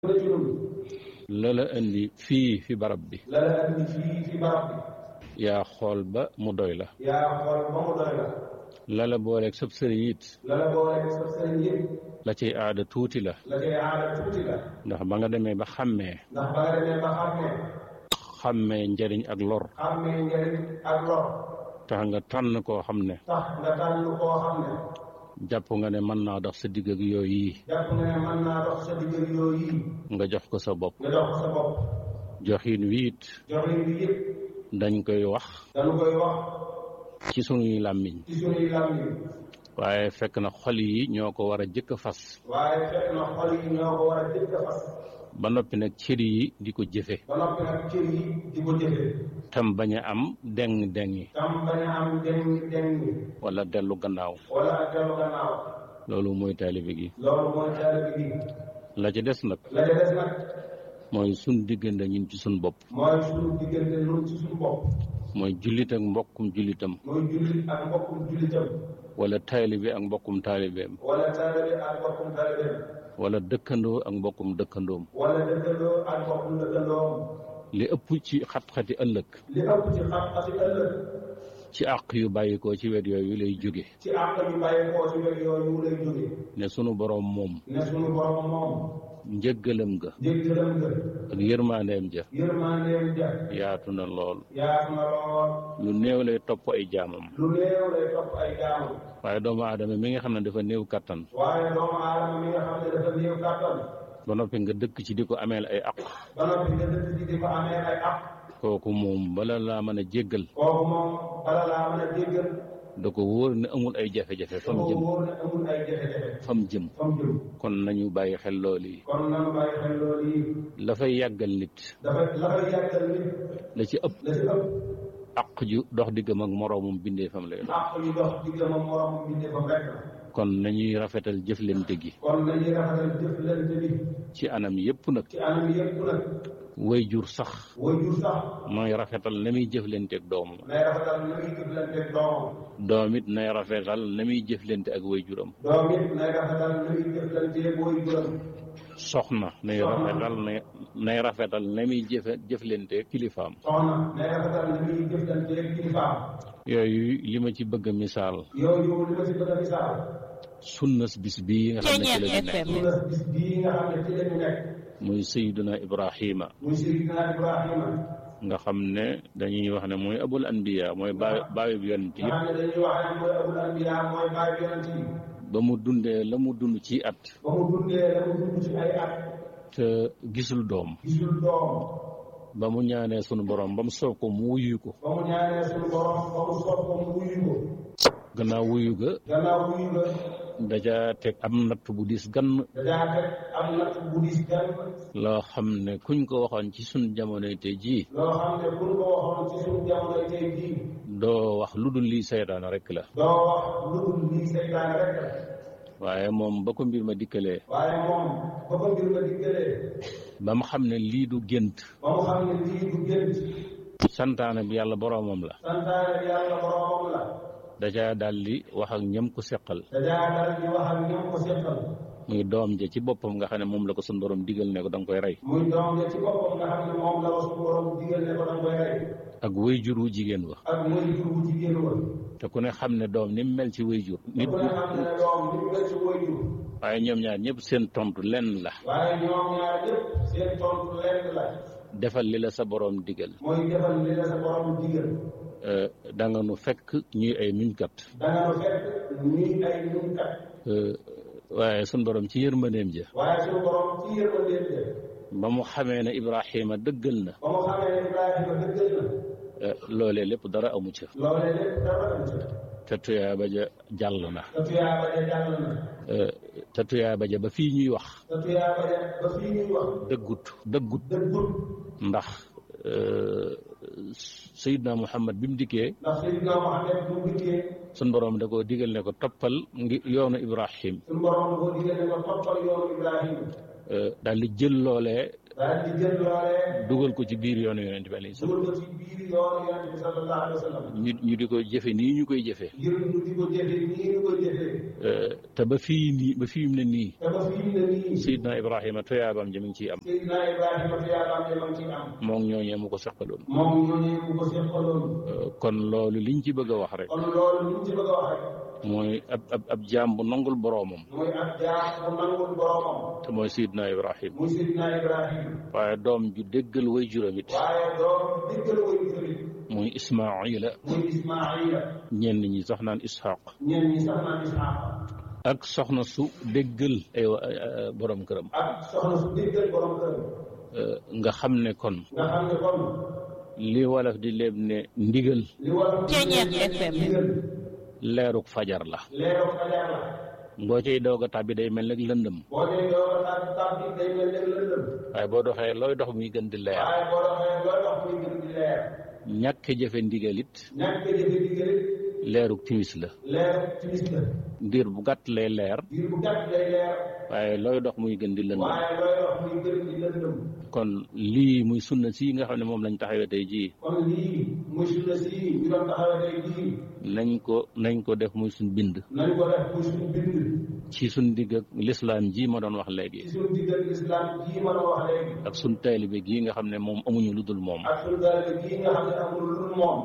na ci ñun la la indi fii fi barab bi la la andi fii fi barab bi yaa xool ba mu doy la yaa xool ba mu doy la la la booleeg sab sëriñ it la la boole sa sëriñ yëpp la ciy aada tuuti la la koy aada tuuti la ndax ba nga demee ba xàmmee ndax ba nga demee ba xàmmee xàmmee njariñ ak lor xàmmee njëriñ ak lor tax nga tànn koo xam ne tax nga tànn koo xam ne jàpp nga ne mën naa dox sa digg ak yooyu yi jàpp nga ne mën naa dox sa digg yooyu yi nga jox ko sa bopp nga jox ko sa bopp joxin wiit joxe bi yëpp dañ koy wax dañu koy wax ci sunuy làmmiñ ci sunuy làmmiñ waaye fekk na xol yi ñoo ko war a jëkk a fas waaye fekk na xol yi ñoo ko war a jëkk a fas ba noppi nag cër yi di ko jëfe ba noppi nag cër yi di ko jëfe tam bañ a am deng dengi tam bañ a am deng deng wala dellu gannaaw wala ak dellu gannaaw loolu mooy taalibe gi loolu mooy taalibe gi la ci des nag la ca des nag mooy sun diggante ñun ci sun bopp mooy suñu diggante nun ci suñu bopp mooy jullit ak mbokkum jullitam mooy jullit ak mbokkum jullitam wala taalibe ak mbokkum taalibeem wala taalibe ak mbokkum taalibeem wala dëkkandoo ak mbokkum dëkkandoom wala dëkkandoo ak mbokkum dëkkandoom li ëpp ci xat-xati ëllëg li ëpp ci xam-xati ëllëg ci àq yu bàyyikoo ci wet yooyu lay jóge ci àq yu bàyyi koo ci wet yooyu lay jóge ne sunu boroom moom ne suñu borom moom njëggalam ga jéggalam nga ak yërmandeem ja yërmandeem ja yaatu na lool yaatu na lool lu néew lay topp ay jaamam lu néew lay topp ay jaamam waaye doomu aadama mi nga xam ne dafa néew kattan waaye doomu aadama mi nga xam ne dafa néew kàttan ba noppi nga dëkk ci di ko ameel ay àq ba noppi nga dëkk ci di ko amee ay àq kooku moom bala laa mën a jéggal kooku moom bala laa mën a jéggal da ko wóor ne amul ay jafe-jafe fam kooku jëm wóor ne amul ay jafe-jafe fam jëm fa mu jëm kon nañu bàyyi xel loolu yi kon nanu bàyyi xel loolu yi la fay yàggal nit dafa la fay yàggal nit la ci ëpp la ci ëpp àq ju dox diggam ak moroomum bindee fam lay doon àq yu dox diggam ak moroom bindee fa rek la kon nañuy rafetal jëflante gi kon nañuy rafetal jëflante bi ci anam yépp nag ci anam yëpp nag way jur sax waajur sax mooy rafetal na muy jëflanteeg doomam nay rafetal na muy jëflanteeg doomam doom it nay rafetal na muy jëflante ak way juram doom it nay rafetal na muy jëflanteeg waajuram soxna nay rafetal na nay rafetal na muy jëfe jëflanteeg kilifaam soxna nay rafetal na muy jëflanteeg kilifaam yooyu li ma ci bëgg a misaal yooyu li ma ci bëgg a misaal sunnas bis bii nga xam ne ci la ñu nekk sunna bis bii nga xam ne ci la ñu nekk muy sayyiduna Ibrahima muy Seydina Ibrahima nga xam ne dañuy wax ne mooy abul anbiya mooy baay baayu bi yonent nga yëpp xam ne dañuy wax ne mooy abul anbiya mooy baay yonent yi ba mu dundee la mu dund ci at ba mu dundee la mu dund ci ay at te gisul doom gisul doom ba mu ñaanee sunu borom ba mu soob ko mu wuyu ko ba mu ñaanee suñu borom ba mu sopp ko mu wuyu ko gannaaw wuyu ga gannaaw wuyu nga dajaa teg am natt bu diis gann dajaa teg am natt bu diis gan loo xam ne kuñ ko waxoon ci sunu jamonoy tey jii loo xam ne buñ ko waxoon ci suñu jamono tey jii doo wax lu dul lii seytaane rek la doo wax lu dul lii seytaane rek la waaye moom ba ko mbir ma dikkalee waaye moom ba ko mbir ma diggalee ba mu xam ne lii du gént ba mu xam ne lii du gént santaane bi yàlla boroomam la santaane bi yàlla boromam la dajaa daldi wax ak ñam ko seqal dajaa dal di wax ak ñoom ko seqal muy doom ja ci boppam nga xam ne moom la ko sunu borom digal ne ko danga koy rey muy doom ja ci boppam nga xam ne moom la ko suñu borom digal ne ko danga koy rey ak way jur wu jigéen wa ak muy jur bu jigéen wa te ku ne xam ne doom ni mu mel ci way jur nit ku ne xam ne ne doom ni mu mel ci waajur waaye ñoom ñaar ñëpp seen tontu lenn la waaye ñoom ñaar yëpp seen tontu lenn la defal li la sa borom digal mooy defal li la sa borom digal Euh, da nga nu fekk ñuy ay muñkat danga nu fekk ñuy ay ñunkat Euh, waaye sunu borom ci yërmandeem ja waaye suñu borom ci yërmandeem ja ba mu xamee ne Ibrahima dëggal na ba mu xamee ne Ibrahima dëggal na euh, loolee lépp dara amu ca loolee lépp dara am ci te tuyaaba ja jàll na te tuyaaba ja jàll na Euh, te tuyaaba ja ba fii ñuy wax te tuyaaba ja ba fii ñuy wax dëggut dëggut dëggul ndax euh, Seydina Muhammad bi mu dikkee ndax Seydina Muhammad bu mu dikkee sunu borom da koo digal ne ko toppal ngi yoonu Ibrahim suñu borom da koo digal ne ko toppal yoonu Ibrahima daal di jël loolee daal di jël loolee dugal ko ci biir yoonu yonent bi alayhi salaam dugal ko ci biir yoonu yonent bi sallallahu alayhi wa sallam ñu ñu di ko jëfe nii ñu koy jëfee ngir ñu di ko jëfe nii ñu koy jëfee te ba fii nii ba fii mu ne nii te ba fii mu ne nii Seydina Ibrahima toyaabam ja mi ngi ciy am Seydina Ibrahima te yàllaam ne ma ngi ciy am moom ñooñee mu ko seqaloon moom ñooñu mu ko seqaloon kon loolu liñ ci bëgg a wax rek kon loolu li ñu ci bëgg a wax rek mooy ab ab ab jaam bu nangul boroomam mooy ak jaam bu nangul boromam te mooy Seydina Ibrahima muy Seydina Ibrahima waaye doom ju déggal way juróom it waaye doom diggal way jurit muy Ismaila muy Ismaila ñenn ñi sax naan Ishaq ñenn ñi sax naan Isxaaq ak soxna su déggal ay borom këram ak soxna su diggal borom kër nga xam ne kon nga xam ne kon li wolof di léeb ne ndigal li war Ceeñeer FM. digal leeruk fajar la leeru fajar la boo cay doog a tàbbi day mel nag lëndëm boo dee doo taat taat bi day mel ne lëndëm waaye boo doxee looy dox muy gën di leer waaye boo doxee looy dox muy gën di leer ñàkk jëfe ndigal it ñàkk a jëfe digal it leeruk timis la leeru timis la ndiir bu gàtt lay leer diir bu gàtt lay leer waaye looy dox muy gën di lëndëm waaye looy dox muy gën di lëndëm kon lii muy sunna si nga xam ne moom lañ taxawee tey jii kon lii muy sunna si ñu doon taxawee tey jii nañ ko nañ ko def muy suñ bind nañ ko def muy suñ bind ci suñ digg ak lislaam ji ma doon wax léegi ci suñ diggal islam jii ma doon wax léegi ak suñ taalibe gii nga xam ne moom amuñu lu dul moom ak suñ taalibe gii nga xam ne amul lu dul moom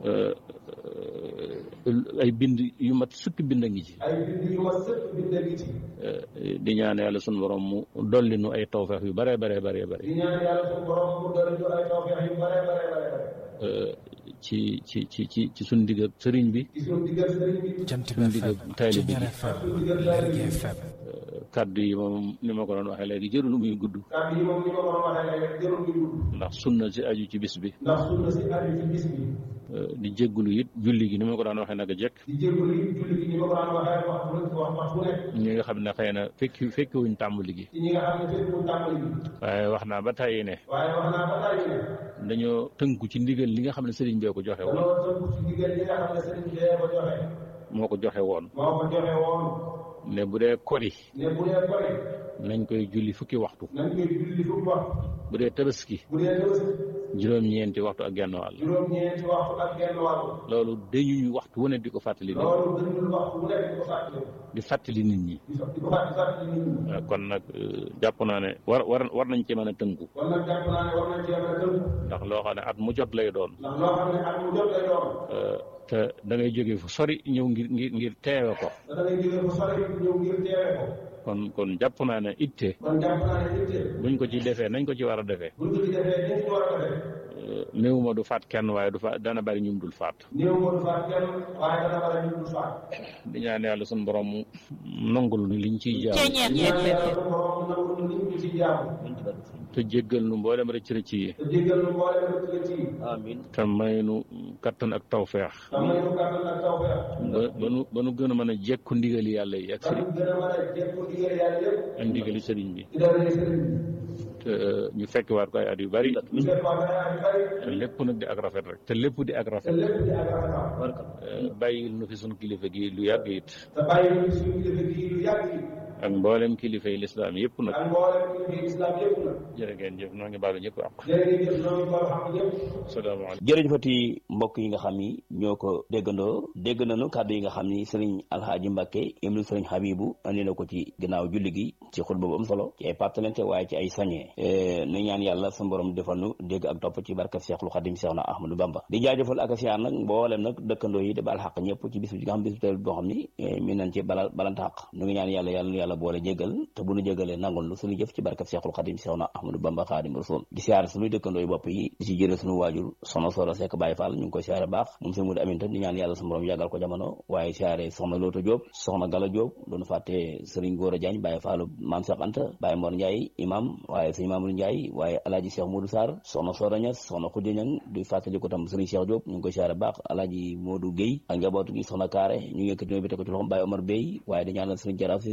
ay bind yu mat sukki bind a ngi ci ay bind yu ma sëkk bind gi ci di ñaan yàlla suñ borom mu dolli nu ay tawfeex yu bare bare bare bare di ñaan yàlla suñ borom mu doon ñu ay tawfeex yu bare bare bare bare ci ci ci ci ci suñ digg ak sëriñ bi ci suñ diggal sëriñ bi Jant suñ bi digg FM ak taalibe Ceeñeer bi FM suñ diggal Lergui taalibe bi FM kàddu yi moom ni ma ko doon waxee léegi jërul muy gudd kàddu yi moom ni ma ko doon waxee léegi jërul muy gudd ndax sunna si aju ci bis bi ndax sunna si aju ci bis bi di jéggulu it julli gi ni ma ko daan waxee naka jekk di jégalu yi julli gi ni ma ko daan waxee wax bu wax wax bu nekk ñi nga xam ne xëy na fekki fekki wuñ tàmbali gi ci ñi nga xam ne fépp mu tàmbali bi waaye wax naa ba tàyyi ne waaye wax naa ba tàyyi ne dañoo tënku ci ndigal li nga xam ne sëriñ bee ko joxe woon danoo tënku ci diggal yi nga xam ne sëriñ bee ko joxe moo ko joxe woon moo ko joxe woon ne bu dee kori ne bu dee koy nañ koy julli fukki waxtu nañ koy julli fukki waxtu bu dee tabaski bu dee tabaski juróom-ñeenti waxtu ak genn wàll juróom-ñeenti waxtu ak genn wàll loolu dañuy waxtu wu ne di ko fàttali nit loolu dañul waxtu bu nekk di ko fàttali di fàttali nit ñi di fa- di ko fàttali fàttali nit ñi waaw kon nag euh, jàpp naa ne war war war nañ ci mën a tënku kon nag jàpp naa ne war nañ cee mën a tënku ndax loo xam ne at mu jot lay doon ndax loo xam ne at mu jot lay doon euh, te da ngay jógee fu sori ñëw ngir ngir ngir teewe ko da ngay jógee fu sori ñëw ngir teewe ko kon kon jàpp naa ne itte kon jàpp naa ne itte buñ ko ci defee nañ ko ci war a defee buñ ko ci defee ni ñu war a defee euh, néew ma du faat kenn waaye du fa dana bari ñum dul faat néew moo du faat kenn waaye dana war a ñu du faat di ñaan yàlla suñu borom mu nangul ni liñ ciy jaam Ceeñeer ñaan FM yàlla suñu borom nangu nit ñi ci jaamu te jéggal nu mboolem rëcc rëcc yi te jéggal nu mboolem rek la ci te may nu kattan ak tawfeex te may nu kàttan ak tawfeex ba ba nu ba nu gën a mën a jekku ndigali yàlla yi ak te sëriñ ñu gën a mën a jekku ndigal yàlla yëpp ak ndigali sëriñ bi ci dara sëriñ bi te euh, ñu fekk waat ko ay at yu bari ñu fekk waa dara yu bari te lépp nag di ak rafet rek te lépp di ak te rafet lépp di ak rafetal Euh, bàyyil nu fi sunu kilifa gi lu yàgg it te bàyyi ñu suñu kilifa gii lu yàgg yi ak mboolem kilifa yi lislaam yëpp nag ak mboolem kilifa islam yëpp nag jërë ngeen jëf noo ngi baalu ñëpp ak jërëjëf ñoo ngi ko xam ñëpp salaamaaleykum jërëjëfati mbokk yi nga xam ni ñoo ko déggandoo dégg nañu kàddu yi nga xam ni sëriñ alxaaji mbàkke ibnu sëriñ habibu andi na ko ci ginnaaw julli gi ci xutba bu am solo ci ay partenante waaye ci ay sañee nu ñaan yàlla sa borom defal nu dégg ak topp ci barkat seexlu xadim seex na ahmadou bamba di jaajëfal ak siyaar nag mboolem nag dëkkandoo yi di baal xaq ñëpp ci bis bi nga xam bis bi tey boo xam ni mi nañ ci balal balante xaq nu ngi ñaan yàlla yàlla nu yàlla boole jéggal te bu nu jégalee nangul lu suñu jëf ci barkat seexlu xadim seex na ahmadou bamba xaadim rasul di siyaar suñuy dëkkandoo yi bopp yi di ci jëlee suñu waajur soxna Soora Seck Baye Fall ñu ngi koy siyaare baax moom sëñ Mudu Aminta di ñaan yàlla su borom yàggal ko jamono waaye siyaare soxna Loota Diop soxna Gala Diop doonu fàtte Serigne Gora Diagne Baye Fallu Maam Cheikh Anta Baye Mor Ndiaye imam waaye sëñ Mamadou Ndiaye waaye Alaaji Cheikh Modou Sarr soxna Soora Niass soxna Khoudia Niang di fàttali ko tam Serigne Cheikh Diop ñu ngi koy siyaare baax Alaaji Modou Guèye ak njabootu gi soxna Kaare ñu ngi yëkkati ñoo bi te ko ci loxom Baye Omar Bey waaye di ñaanal Serigne Jaraaf si yàlla yàlla yokk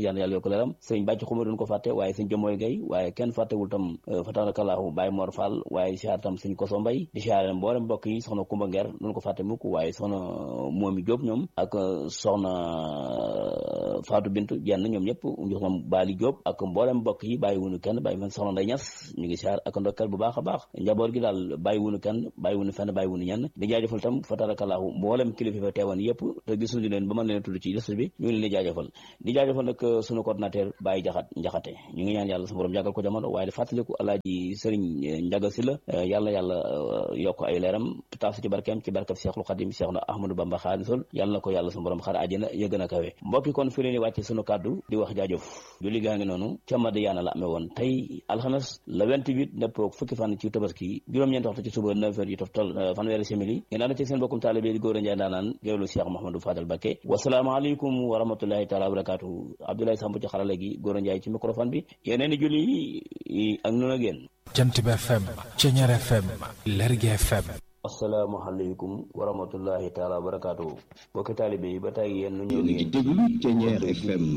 leeram sëñ bàcc xuma duñ ko fàtte waaye sëñ jëmooy gay waaye kenn fàttewul tam fa tabarakallahu Baye Mor Fall waaye siyaar tam sëñ koso mbay di siyaare mboolem mbokk yi soxna Kumba Nger duñ ko fàtte mukk waaye soxna Moomi Jóob ñoom ak soxna Faatu Bintu jenn ñoom ñëpp jox nam Baali Jóob ak mboolem mbokk yi bàyyi wunu kenn bàyyi fen soxna Nday Ñas ñu ngi siyaar ak ndokkal bu baax a baax njaboot gi daal bàyyi wunu kenn bàyyi wunu fenn bàyyi wunu ñenn di jaajëfal tam fa tabarakallahu mboolem kilifa fa teewoon yëpp te gisuñu leen ba mën leen tudd ci liste bi ñu ngi leen di jaajëfal di jaajëfal nag sunu coordinateur Baye Jaxat Njaxate ñu ngi ñaan yàlla su borom jàggal ko jamono waaye di fàttaliku alaaji sëriñ Njaga Silla yàlla yàlla yokk ay leeram taaf ci barkeem ci barkab Seexul Xadim Seex na Ahmadou Bamba Xaadimu Rasuul yàlla na ko yàlla su borom xar àjjana yëgg na kawe mbokki kon fi leen di wàcce sunu kàddu di wax jaajëf julli gaa ngi noonu ca Madiyaana la amee woon tey alxames le 28 dëppoo fukki fan ci tabaski juróom-ñeenti waxtu ci suba 9 heures yu toftal fanweeri simili ngeen ànd ci seen bokkum taalibe di góor a njaay daanaan géwlu Cheikh Mouhamadou Fadal Bakke wasalaamaaleykum wa rahmatullahi taala wa barakatuhu Abdoulaye Samb ci xarala gi góor a njaay ci microphone bi yeneen i julli ak noonu ak yéen Jant bi FM Ceñeer FM Lergui FM asalaamaaleykum wa rahmatullahi taala wa barakaatu bokki taalibe yi ba tey yéen nu ñëw ngi déglu Ceñeer FM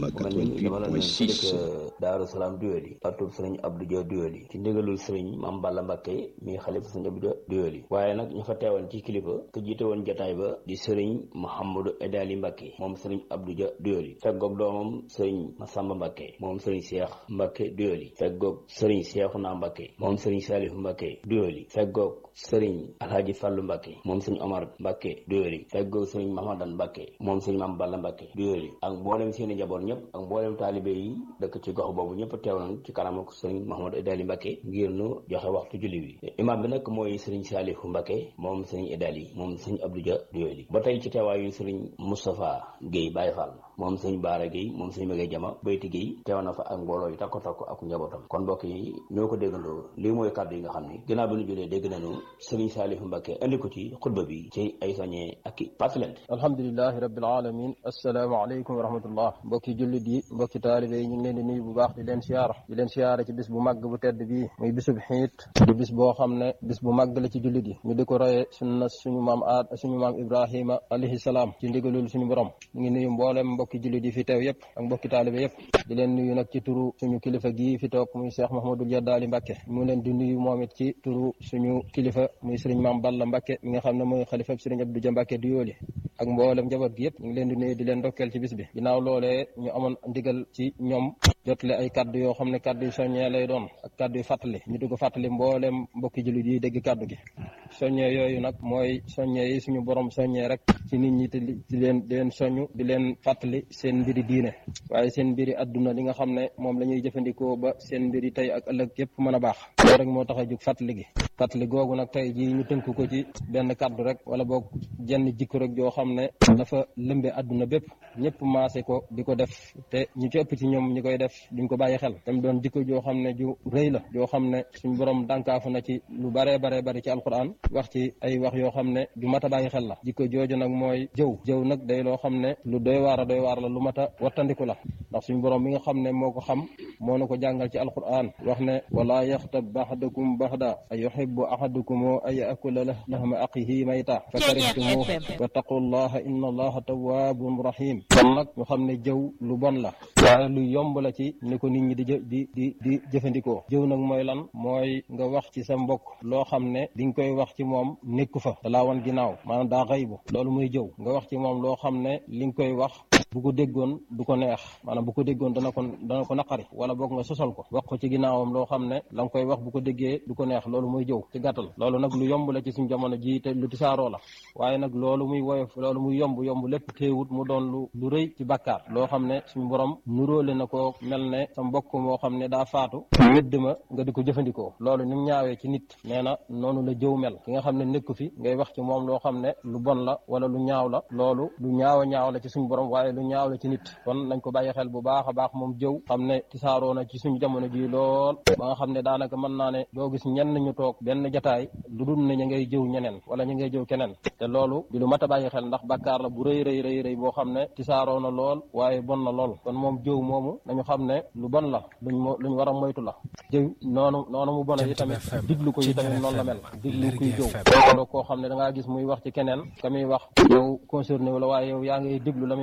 88.6 Daaru Salaam Duyoli atub sëriñ Abdou Dia Duyoli ci ndigalul sëriñ Mam Balla Mbakke mi xalifa sëriñ Abdou Dia Duyoli waaye nag ñu fa teewoon ci kilifa ke jiite woon jataay ba di sëriñ Mouhamadou Edali Mbakke moom sëriñ Abdou Dia Duyoli feggoog doomam sëriñ Massamba Mbakke moom sëriñ Cheikh Mbakke Duyoli feggoog sëriñ Cheikhouna Mbakke moom sëriñ Salif Mbakke Duyoli feggoog sëriñ Alhaji Fallu Mbakke moom sëriñ Omar Mbakke Duyoli feggoog sëriñ Mahamadan Mbakke moom sëriñ Mam Balla Mbakke Duyoli ak mboolem seeni njaboot ñëpp ak mboolem taalibe yi dëkk ci gox boobu ñëpp teew nañ ci kanam ak sëriñ Mahamadou Edali Mbakke ngir nu joxe waxtu julli wi imaam bi nag mooy sëriñ Saalihu Mbakke moom sëriñ Edali moom sëriñ Abdou Dia Duyoli ba tey ci teewaayu sëriñ Moustapha Guèye Baye Fall moom sëriñ Baara Guèye moom sëriñ Magay Jama Bayti Guèye teew na fa ak mbooloo yi takko takko ak njabootam kon mbokk yi ñoo ko déggandoo lii mooy kàddu yi nga xam ni ginnaaw bi ñu julee dégg nañu sëriñ Saalihu Mbakke indi ko ci xutba bi ci ay soññee ak i fàttalante alhamdulilahi rabbil alamin assalaamu aleykum wa rahmatullah mbokki jullit yi mbokki taalibe yi ñu ngi leen di nuyu bu baax di leen siyaara di leen siyaara ci bis bu màgg bu tedd bii muy bisub xiit di bis boo xam ne bis bu màgg la ci jullit yi ñu di ko roye sunna suñu maam aad suñu maam ibrahima alayhi salaam ci ndigalul suñu borom ñu ngi nuyu mboolem mbokki jullit yi fi teew yëpp ak mbokki taalibe yëpp di leen nuyu nag ci turu suñu kilifa gii fi toog muy cheikh mahamadul jaddaali mbàkke mu leen di nuyu moom it ci turu suñu kilifa muy sëriñ maam balla mbàkke mi nga xam ne mooy xalifa sëriñ abdou dia mbàkke di yooli ak mboolem njaboot gi yëpp ñu ngi leen di nuyu di leen ndokkeel ci bis bi ginnaaw loolee ñu amoon ndigal ci ñoom jotle ay kaddu yoo xam ne kaddu yu soññee lay doon ak kaddu yu fàttali ñu di ko fàttali mboolem mbokki jullit yi dégg kaddu gi soññee yooyu nag mooy soññee yi suñu borom soññee rek ci nit ñi di leen di leen soññ di leen fàttali seen mbiri diine waaye seen mbiri adduna li nga xam ne moom la ñuy jëfandikoo ba seen mbiri tey ak ëllëg yëpp mën a baax loolu rek moo tax a jug fàttali gi fàttali googu nag tey jii ñu tënk ko ci benn kaddu rek wala boog jenn jikko rek joo xam ne dafa lëmbe adduna bépp ñëpp maase ko di ko def te ñu ci ëpp ci ñoom ñi koy def duñ ko bàyyi xel tam doon jikko joo xam ne ju rëy la joo xam ne suñ borom dànkaafu na ci lu baree baree bari ci alquran wax ci ay wax yoo xam ne ju mat a bàyyi xel la jikko jooju nag mooy jëw jëw nag day loo xam ne lu doy waar a doy waar la lu mat a wattandiku la ndax suñ borom mi nga xam ne moo ko xam moo na ko jàngal ci alquran wax ne wala yaxtab baxdakum baxda a yuhibbu ahadukum ay yakula lahma aqihi mayta fa karihtumuh wa taqullaha inna allaha tawwabun rahim kon nag ñu xam ne jëw lu bon la waaye lu yomb la ci ni ko nit ñi di di di di jëfandikoo jëw nag mooy lan mooy nga wax ci sa mbokk loo xam ne di nga koy wax ci moom nekku fa da laa wan ginnaaw maanaam daa xëy bu loolu muy jëw nga wax ci moom loo xam ne li nga koy wax bu ko déggoon du ko neex maanaam bu ko déggoon dana ko dana ko naqari wala boog nga sosal ko wax ko ci ginnaawam loo xam ne la nga koy wax bu ko déggee du ko neex loolu muy jëw ci gàttal loolu nag lu yomb la ci suñu jamono ji te lu tisaaroo la waaye nag loolu muy woyof loolu muy yomb yomb lépp teewut mu doon lu lu rëy ci bàkkaar loo xam ne suñu borom nuróole na ko mel ne sa mbokk moo xam ne daa faatu wedd ma nga di ko jëfandikoo loolu ni mu ñaawee ci nit nee na noonu la jëw mel ki nga xam ne nekku fi ngay wax ci moom loo xam ne lu bon la wala lu ñaaw la loolu lu ñaaw a ñaaw la ci suñu borom waaye lu ñaaw la ci nit kon nañ ko bàyyi xel bu baax a baax moom jëw xam ne tisaaroo na ci suñu jamono ji lool ba nga xam ne daanaka mën naa ne doo gis ñenn ñu toog benn jataay lu dul ne ñu ngay jëw ñeneen wala ñu ngay jëw keneen te loolu di lu mat a bàyyi xel ndax bàkkaar la bu rëy rëy rëy rëy boo xam ne tisaaroo na lool waaye bon na lool kon moom jëw moomu nañu xam ne lu bon la luñ mo luñ war a moytu la jëw noonu noonu mu bon yi tamit diglu ko yi tamit noonu la mel diglu kuy jëw loolu koo xam ne da ngaa gis muy wax ci keneen ka muy wax yow concerné wu la waaye yow yaa ngay diglu la muy wax rek diglu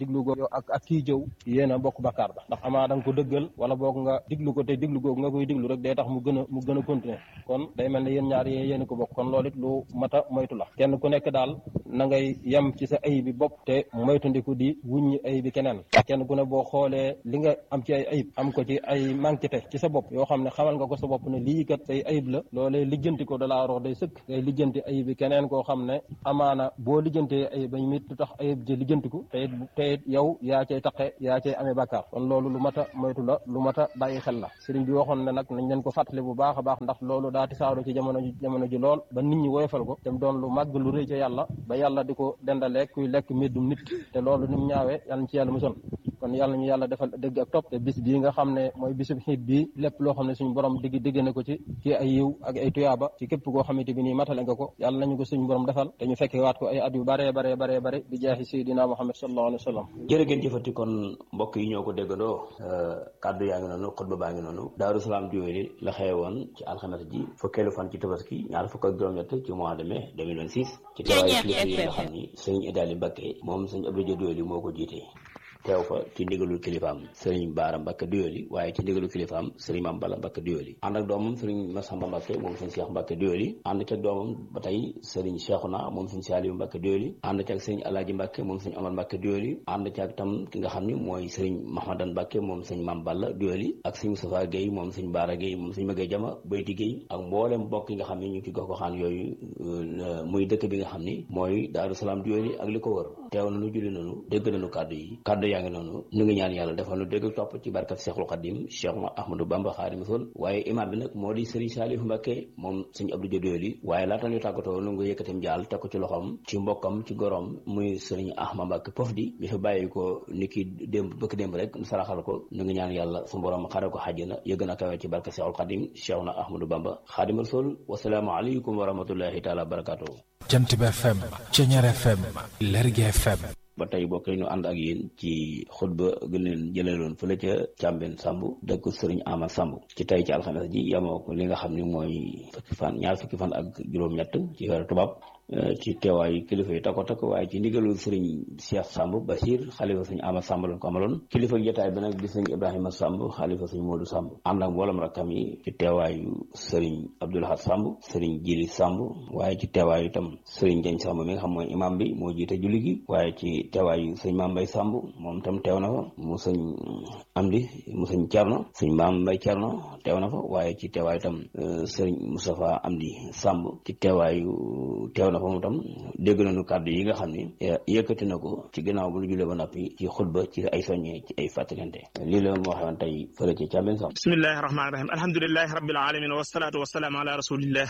diglu googu ak ak kii jëw yéen a bokk bakkaar ba ndax amaa da nga ko dëggal wala boog nga diglu ko te diglu googu nga koy diglu rek day tax mu gën a mu gën a continuer kon day mel ne yéen ñaar yéen yéen ko bokk kon loolu it lu mat a moytu la kenn ku nekk daal na ngay yem ci sa ayib bi bopp te moytandiku di wuññi ayib bi keneen kenn ku ne boo xoolee li nga am ci ay ayib am ko ci ay manquité ci sa bopp yoo xam ne xamal nga ko sa bopp ne lii kat say ayib la loolee lijjanti ko da laa rox day sëkk day lijjanti ayib bi keneen koo xam ne amaana boo lijjantee ayib bañ mit du tax ayib ji lijjantiku te it te it yow yaa cay taqe yaa cay amee bàkkaar kon loolu lu mat a moytu la lu mat a bàyyi xel la sëriñ bi waxoon ne nag nañ leen ko fàttali bu baax a baax ndax loolu daa tisaaro ci jamono ji jamono ji lool ba nit ñi woyofal ko te mu doon lu màgg lu rëy ca yàlla ba yàlla di ko dendaleeg kuy lekk méddum nit te loolu ni mu ñaawee yàlla ci yàlla musal kon yàlla ñu yàlla defal dégg ak topp te bis bii nga xam ne mooy bisub xiit bii lépp loo xam ne suñu borom digg digg na ko ci ci ay yiw ak ay tuyaaba ci képp koo xamante bi nii matale nga ko yàlla nañu ko suñu borom defal te ñu fekke waat ko ay at yu bare bare bare bare bi jaahi sayyidina muhammad sallallahu alayhi wa sallam jërë ngeen jëfati kon mbokk yi ñoo ko déggandoo kàddu yaa ngi noonu xutba baa ngi noonu daaru salaam juwéli la xewoon ci alxames ji fukkeelu fan ci tabaski ñaar fukk ak juróom-ñett ci mois de mai 2026 ci teewaayu kilifa yi nga xam ni sëñ Idaali Mbakke moom sëñ Abdou Dia Doyoli moo ko jiite teew fa ci ndigalul kilifaam sëriñ Baara Mbacke Doyoli waaye ci ndigalul kilifaam sëriñ Mame Balla Mbacke Doyoli ànd ak doomam sëriñ Massamba Mbacke moom sëñ Cheikh Mbacke Doyoli ànd ci ak doomam ba tey sëriñ Cheikhouna moom sëñ Saliou Mbacke Doyoli ànd ci ak sëriñ Alaaji Mbacke moom sëñ Amar Mbacke Doyoli ànd ci ak tam ki nga xam ni mooy sëriñ Mahamadan Mbacke moom sëñ Mame Balla Doyoli ak sëñ Moustapha Guèye moom sëñ Baara Guèye moom sëñ Magay Jama Bayti Guèye ak mboolem mbokk yi nga xam ne ñu ngi ci gox goxaan yooyu muy dëkk bi nga xam ni mooy Daaru Salaam Doyoli ak li ko wër teew nañu julli nañu dégg nañu kàddu yi kàddu yaa ngi noonu ñu ngi ñaan yàlla defal nu dégg topp ci barkat Cheikhul Khadim Cheikh Ahmadou Bamba Xaadimu Rasuul waaye imam bi nag moo di Serigne Saliou Mbacké moom sëñ Abdou Dia Doyoli waaye laata ñu tàggatoo nu ngi yëkkatim jaal teg ko ci loxoom ci mbokkam ci gorom muy Serigne Ahmad Mbacké pof di mi fi bàyyi ko ni ki démb bëkk démb rek nu saraxal ko ñu ngi ñaan yàlla su borom xare ko xàjjana yëgg na kawe ci barkat Cheikhul Khadim Cheikh na Ahmadou Bamba Xaadimu Rasuul wasalaamu aleykum wa rahmatullahi taala wa barakatuhu Jant bi FM Ceñeer FM Lergui FM ba tey bokk ñu ànd ak yéen ci xutba gën leen jëleloon fële ca Càmbeen Samb dëkk Sëriñ Ama Samb ci tey ci alxames ji yemoo ko li nga xam ni mooy fukki fan ñaar fukki fan ak juróom-ñett ci weeru tubaab ci teewaayu kilifa yi takko takk waaye ci ndigalul sëriñ Cheikh Samb Bachir xalifa sëñ Ama Samb lañ ko amaloon kilifa jotaay bi nag di sëñ Ibrahima Samb xalifa sëñ Modou Samb ànd ak mboolem rakkam yi ci teewaayu sëriñ Abdoulahad Samb sëriñ Jili Samb waaye ci teewaayu itam sëriñ Jañ Samb mi nga xam mooy imam bi moo jiite julli gi waaye ci teewaayu sëñ Maam Mbay Samb moom tam teew na fa mu sëñ Amdi mu sëñ Cerno sëñ Maam Mbay Cerno teew na fa waaye ci teewaayu itam sëriñ Moustapha Amdi Samb ci teewaayu teew na fa moom tam dégg nañu kàddu yi nga xam ne yëkkati na ko ci ginnaaw bu ñu julee ba noppi ci xutba ci ay soññee ci ay fàttalante lii la moo xewoon tey fële ci Càmbeen Samb bismillahi rahmaani rahim alhamdulilahi rabbil alamin wasalaatu wasalaamu ala rasulillah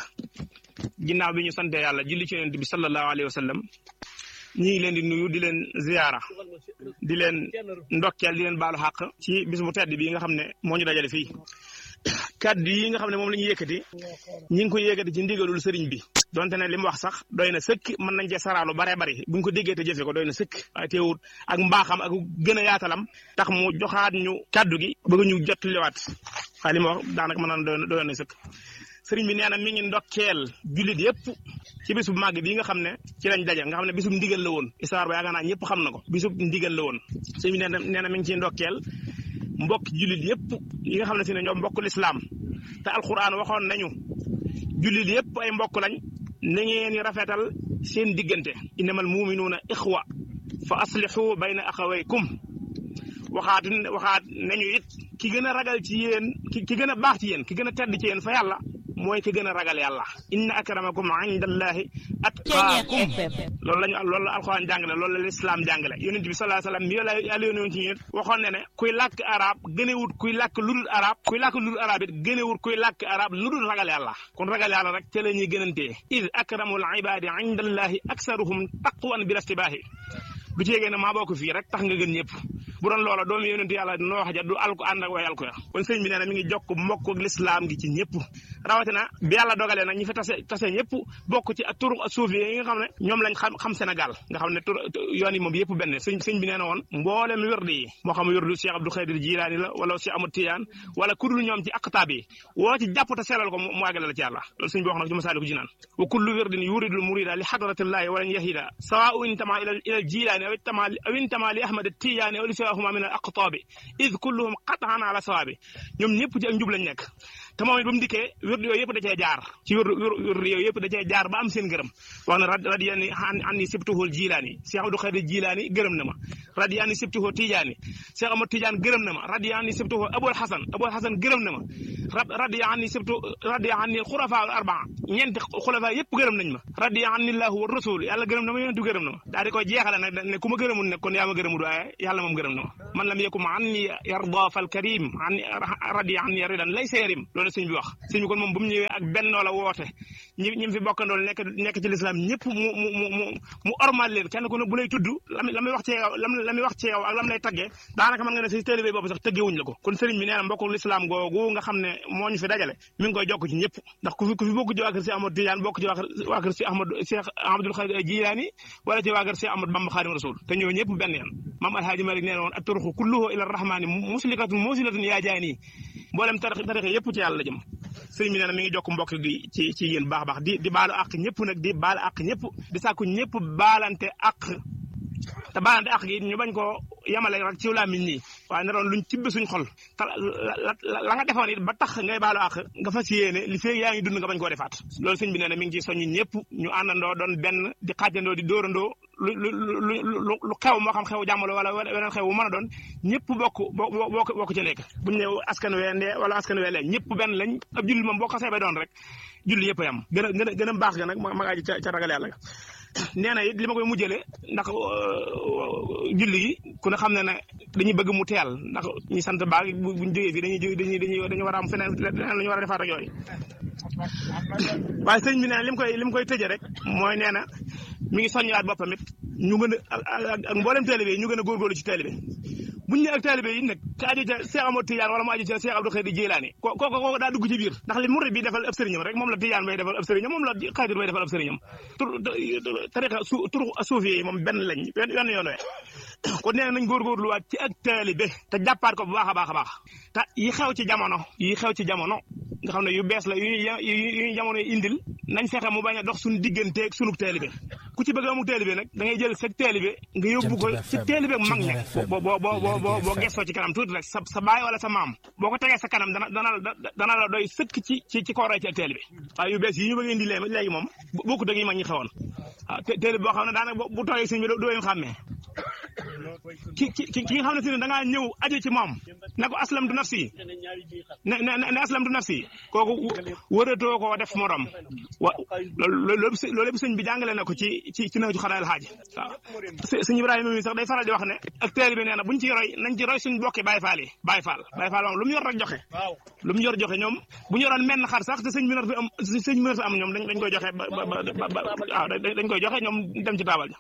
ginnaaw bi ñu sante yàlla julli ci yonent bi sallallahu alayhi wa sallam ñi ngi leen di nuyu di leen ziyaara di leen ndokkeel di leen baalu xàq ci bis bu tedd bi nga xam ne moo ñu dajale fii kaddu yi nga xam ne moom la ñuy yëkkati ñi ngi ko yëkkati ci ndigalul sëriñ bi donte ne li mu wax sax doy na sëkk mën nañ cee saraalu bare bari buñ ko déggee te jëfe ko doy na sëkk waaye teewut ak mbaaxam ak gën a yaatalam tax mu joxaat ñu kaddu gi bëgg ñu jot liwaat waaye li ma wax daanaka mën naa doy na sëkk sëriñ bi nee na mi ngi ndokkeel jullit yëpp ci bisub màgg bii nga xam ne ci lañ daje nga xam ne bisub ndigal la woon histoire ba yaakaar naa ñëpp xam na ko bisub ndigal la woon sëriñ bi nee na nee na mi ngi ciy ndokkeel mbokk jullit yëpp yi nga xam ne si ne ñoom mbokk lislaam te alquran waxoon nañu jullit yëpp ay mbokk lañ na ngeen rafetal seen diggante innamal muminuuna ixwa fa aslihu bayna axawaykum waxaat waxaat nañu it ki gën a ragal ci yéen ki ki gën a baax ci yéen ki gën a tedd ci yéen fa yàlla mooy ki gën a ragal yàlla inna akramakum indallahi atqaakum loolu lañu loolu la alxuraan jàngale loolu la lislaam jàngale yonent bi sallallahu alayhi wasallam mi la yàlla yónni woon ci ñun waxoon ne ne kuy làkk arab gënewut kuy làkk lu dul arab kuy làkk lu dul arab it gënewut kuy làkk arab lu dul ragal yàlla kon ragal yàlla rek ca la ñuy gënantee id akramul ibadi indallahi aksaruhum taqwan bi lastibaahi du ci yégée ne maa bokk fii rek tax nga gën ñëpp bu doon loola doomu yonent yàlla noox ja du alku ànd ak way alku ya kon sëñ bi nee na mi ngi jokk mbokk ak lislaam gi ci ñëpp rawatina bi yàlla dogalee nag ñi fi tase tase ñëpp bokk ci turu suufi yi nga xam ne ñoom lañ xam xam Sénégal nga xam ne tur yoon yi moom yëpp benn sëñ sëñ bi nee na woon mboolem wérdi yi moo xam wérdu Cheikh Abdou Khadir Jilaani la wala Cheikh Amadou Tidiane wala kudul ñoom ci aqtaab yi woo ci jàpp te sellal ko mu àggale la ci yàlla loolu sëñ bi wax nag ci Masaalikul Jinaan wa kullu wirdin yuridul murida li hadratillahi walan yahida sawaa'u intama ila ila Jilaani aw intama aw intama li Ahmad Tidiane aw li siwahuma min al aqtaabi id kulluhum qatan ala sawaabi ñoom ñëpp ci ak njub lañ nekk te moom it ba mu dikkee wérdu yooyu yëpp da cee jaar ci wérdu wérdu yooyu yëpp da cee jaar ba am seen gërëm wax na radiyani anni sibtuhul jilaani Cheikh Abdou Khadir jilaani gërëm na ma radiyani sibtuhu tijaani Cheikh Amadou Tidiane gërëm na ma radiyani sibtuhu Abul Hasan Abul Hasan gërëm na ma radiyani sibtu radiyani xulafa al arbaa ñeenti xulafa yëpp gërëm nañ ma radiyani llahu wa rasul yàlla gërëm na ma yonentu gërëm na ma daal di koy jeexale nag ne ku ma gërëmul ne kon yaa ma gërëmul waaye yàlla moom gërëm na ma man lam yakum anni yarda fal karim anni radiyani ridan laysa yarim loolu sëñ bi wax sëñ bi kon moom bu mu ñëwee ak bennoo la woote ñi ñi fi bokkandool nekk nekk ci lislaam ñëpp mu mu mu mu mu ormal leen kenn ku ne bu lay tudd la la muy wax ci yow lam la muy wax ci yow ak lam lay taggee daanaka mën nga ne si taalibe boobu sax tëggewuñ la ko kon sëriñ bi nee na mbokku lislaam googu nga xam ne moo ñu fi dajale mi ngi koy jokk ci ñëpp ndax ku fi ku fi bokk ci waa kër si Amadou Tidiane bokk ci waa kër waa kër si Amadou Cheikh Ahmadul Khadir Jilaani wala ci waa kër si Amadou Bamba Xaadimu Rasul te ñëw ñëpp benn yan maam Alhaaji Malik nee na woon at-turuqu kulluhu ila rahmani muslikatun musilatun yaa jaani mboolem tarix tarix yëpp ci yàlla la jëm sëriñ bi nee na mi ngi jokk mbokk gi ci ci yéen baax baax di di baalu àq ñëpp nag di baalu àq ñëpp di sàkku ñëpp baalante àq te baalante àq gi ñu bañ koo yemale rek ci làmmiñ nii waaye na doon luñ tibb suñ xol te la la nga defoon it ba tax ngay baalu àq nga fas yéene li feeg yaa ngi dund nga bañ koo defaat loolu sëñ bi nee na mi ngi ciy soññi ñëpp ñu àndandoo doon benn di xaajandoo di dóorandoo lu lu lu lu xew moo xam xew jàmm la wala weneen xew bu mën a doon ñëpp bokk bokk bokk ci nekk buñ ne askan wee ndee wala askan wee lee ñëpp benn lañ ab julli moom boo ko xasee ba doon rek julli yëpp yam gën a gën a gën a baax ga nag ma nga aji ca ragal yàlla nee na it li ma koy mujjale ndax julli gi ku ne xam ne ne dañuy bëgg mu teel ndax ñi sant baag buñ jógee fii dañuy dañuy dañuy dañu war a am feneen leneen la ñu war a defaat ak yooyu waaye sëñ bi nee li mu koy li mu koy tëjee rek mooy nee na mi ngi soññiwaat boppam it ñu gën a ak mboolem taalibe yi ñu gën a góorgóorlu ci taalibe buñ ne ak taalibe yi nag ka aju ca Cheikh Amadou Tidiane wala mu aju ca Cheikh Abdou Khadir Jilaani ko kooku kooku daa dugg ci biir ndax li murid bi defal ab sëriñam rek moom la Tidiane bay defal ab sëriñam moom la Khadir bay defal ab sëriñam tur tariqa su tur suufi yi moom benn lañ wenn yoon wee kon nee nañ góorgóorluwaat ci ak taalibe te jàppaat ko bu baax a baax a baax te yi xew ci jamono yi xew ci jamono nga xam ne yu bees la yu ñuy jamono yi indil nañ fexe mu bañ a dox suñu digganteeg sunu taalibe ku ci bëgg amu taalibe nag da ngay jël sa taalibe nga yóbbu ko ci taalibe mag ña boo boo boo boo boo gestoo ci kanam tuuti rek sa sa baay wala sa maam boo ko tegee sa kanam dana dana dana la doy sëkk ci ci ci kooree ci ak taalibe waaye yu bees yi ñu bëgg indi léegi moom bokku dëgg yi mag ñi xewoon waaw taalibe boo xam ne daanaka bu toogee sëñ bi doo leen xàmmee ki ki ki nga xam ne si ne da ngaa ñëw aju ci moom ne ko aslam du nafsi ne ne ne aslam du nafsi kooku wëratoo koo def morom wa loolu loolu lépp sëñ bi jàngale na ko ci ci ci naaju xadaal xaaj waaw sëñ Ibrahima mi sax day faral di wax ne ak teel bi nee na buñ ci roy nañ ci roy suñ bokki Baye Fall yi Baye Fall Baye Fall moom lu mu yor rek joxe lu mu yor joxe ñoom bu ñu yoroon menn xar sax te sëñ bi nar fi am sëñ bi nar fi am ñoom dañ koy joxe ba ba ba waaw dañ koy joxe ñoom dem ci taabal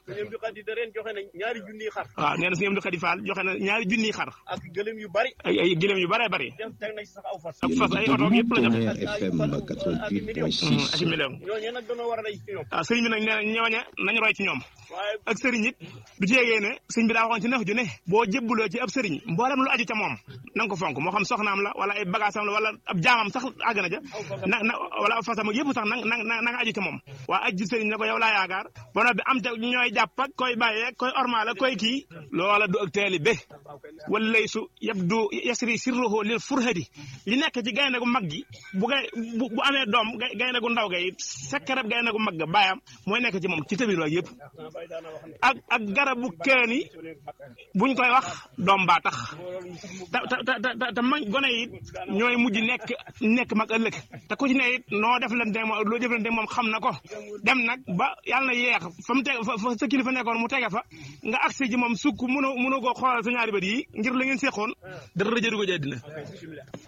waaw nee na sëñ Amdi Xadi Fall joxe na ñaari junniy xar ak gëlëm yu bari ay ay gëlëm yu bëree bëri teg na ci sax aw fas ak fas ay oto yëpp la joxe FM 88.6 ak million ñooñu nag dañoo war a lay ci ñoom waaw sëriñ bi nag nee na ñooña nañ roy ci ñoom ak sëriñ it du jéegee ne sëriñ bi daa waxoon ci neex ju ne boo jébbuloo ci ab sëriñ mboolem lu aju ca moom na nga ko fonk moo xam soxnaam la wala ay bagaasam la wala ab jaamam sax àgg na ja na na wala ab fasam ak yëpp sax na na na nga aju ca moom waa aju sëriñ ne ko yow laa yaakaar ba noppi am ca ñooy jàpp ak koy bàyyee koy ormaal ak koy kii loola du ak teeli be walay su yabdu yasri sirruhu lil furhadi li nekk ci gaynde gu mag gi bu gay bu amee doom gaynde gu ndaw gay sekkarab gaynde gu mag ga baayam mooy nekk ci moom ci tamit waay yëpp ak ak garabu keeni buñ koy wax doom baa tax te te te te mag gone yi ñooy mujj nekk nekk mag ëllëg te ku ci ne it noo def lante moom loo jëflante moom xam na ko dem nag ba yàlla na yeex fa mu teg fa sa kilifa nekkoon mu tege fa nga accès ji moom sukk mënoo mënoo koo xoolal sa ñaari bët yi ngir la ngeen seexoon dara rëjëdu ko jàddina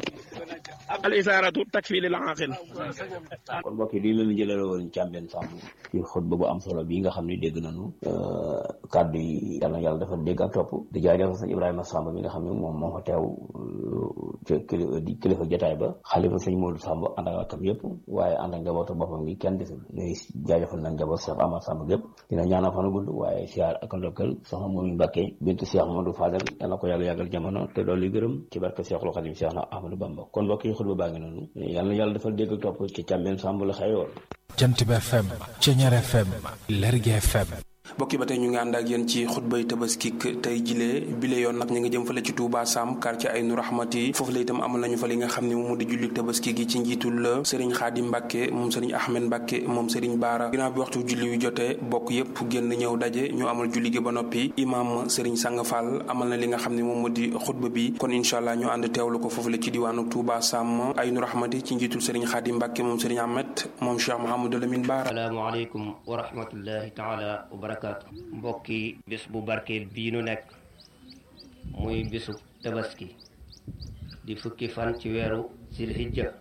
al isaaratu takfi lil aqil kon mbokk yi lii la ñu jëlale woon càmbeen sàmm ci xutba bu am solo bii nga xam ne dégg nañu kàddu yi yàlla na yàlla dafa dégg ak topp di jaajëfal sëñ Ibrahima Samb mi nga xam ne moom moo fa teew ci kilifa di kilifa jotaay ba xalifa sëñ Modou Samb ànd ak rakkam yëpp waaye ànd ak njabootu boppam gi kenn desul ñuy jaajëfal nag njaboot Cheikh Amar Samb gépp dina ñaanal fan gudd waaye siyaar ak ndokkal soxna Momi Mbacke bintu Cheikh Mamadou Fadal yàlla ko yàlla yàggal jamono te doolu gërëm ci barke Cheikhul Khadim Cheikh na Ahmadou Bamba kon mbokk yi xutba baa ngi noonu yàlla na yàlla dafa dégg ak topp ci càmbeen Samb la xëyoon jant bi FM Ceñeer FM Lergui FM bokki ba tey ñu ngi ànd ak yéen ci xutbay tabaskik tey jilee bile yoon nag ñu ngi jëm fale ci Touba Sam quartier Aynu Rahmati foofu la itam amal nañu fa li nga xam ne moom moo di jullik tabaski gi ci njiitul la Serigne Khadim Mbacke moom Serigne Ahmed Mbacke moom Serigne Baara ginnaaw bi waxtu julli yu jotee bokk yépp génn ñëw daje ñu amal julli gi ba noppi imam Serigne Sang Fall amal na li nga xam ne moom moo di xutba bi kon incha allah ñu ànd teewlu ko foofu la ci diwaanu Touba Sam Aynu Rahmati ci njiitul Serigne Khadim Mbacke moom Serigne Ahmed moom Cheikh Mouhamadou Lamine Baara asalaamaaleykum wa rahmatullahi taala wa barakaatu mbokki bis bu barkeel bii nu nekk muy bisu tabaski di fukki fan ci weeru silhijja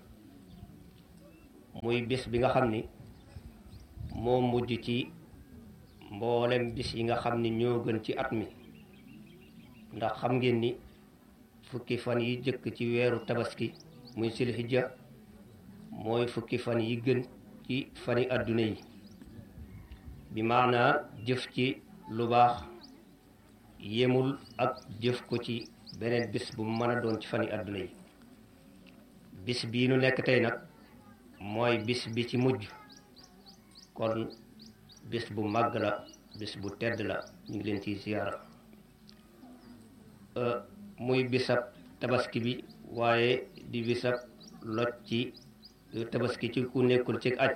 muy bis bi nga xam ni moo mujj ci mboolem bis yi nga xam ni ñoo gën ci at mi ndax xam ngeen ni fukki fan yi jëkk ci weeru tabaski muy silhijja mooy fukki fan yi gën ci fani àdduna yi bi maanaa jëf ci lu baax yemul ak jëf ko ci beneen bis bu mën a doon ci fani àdduna yi bis bii nu nekk tey nag mooy bis bi ci mujj kon bis bu màgg la bis bu tedd la ñu ngi leen ciy siyaara muy bisab tabaski bi waaye di bisab loj ci tabaski ci ku nekkul ci aj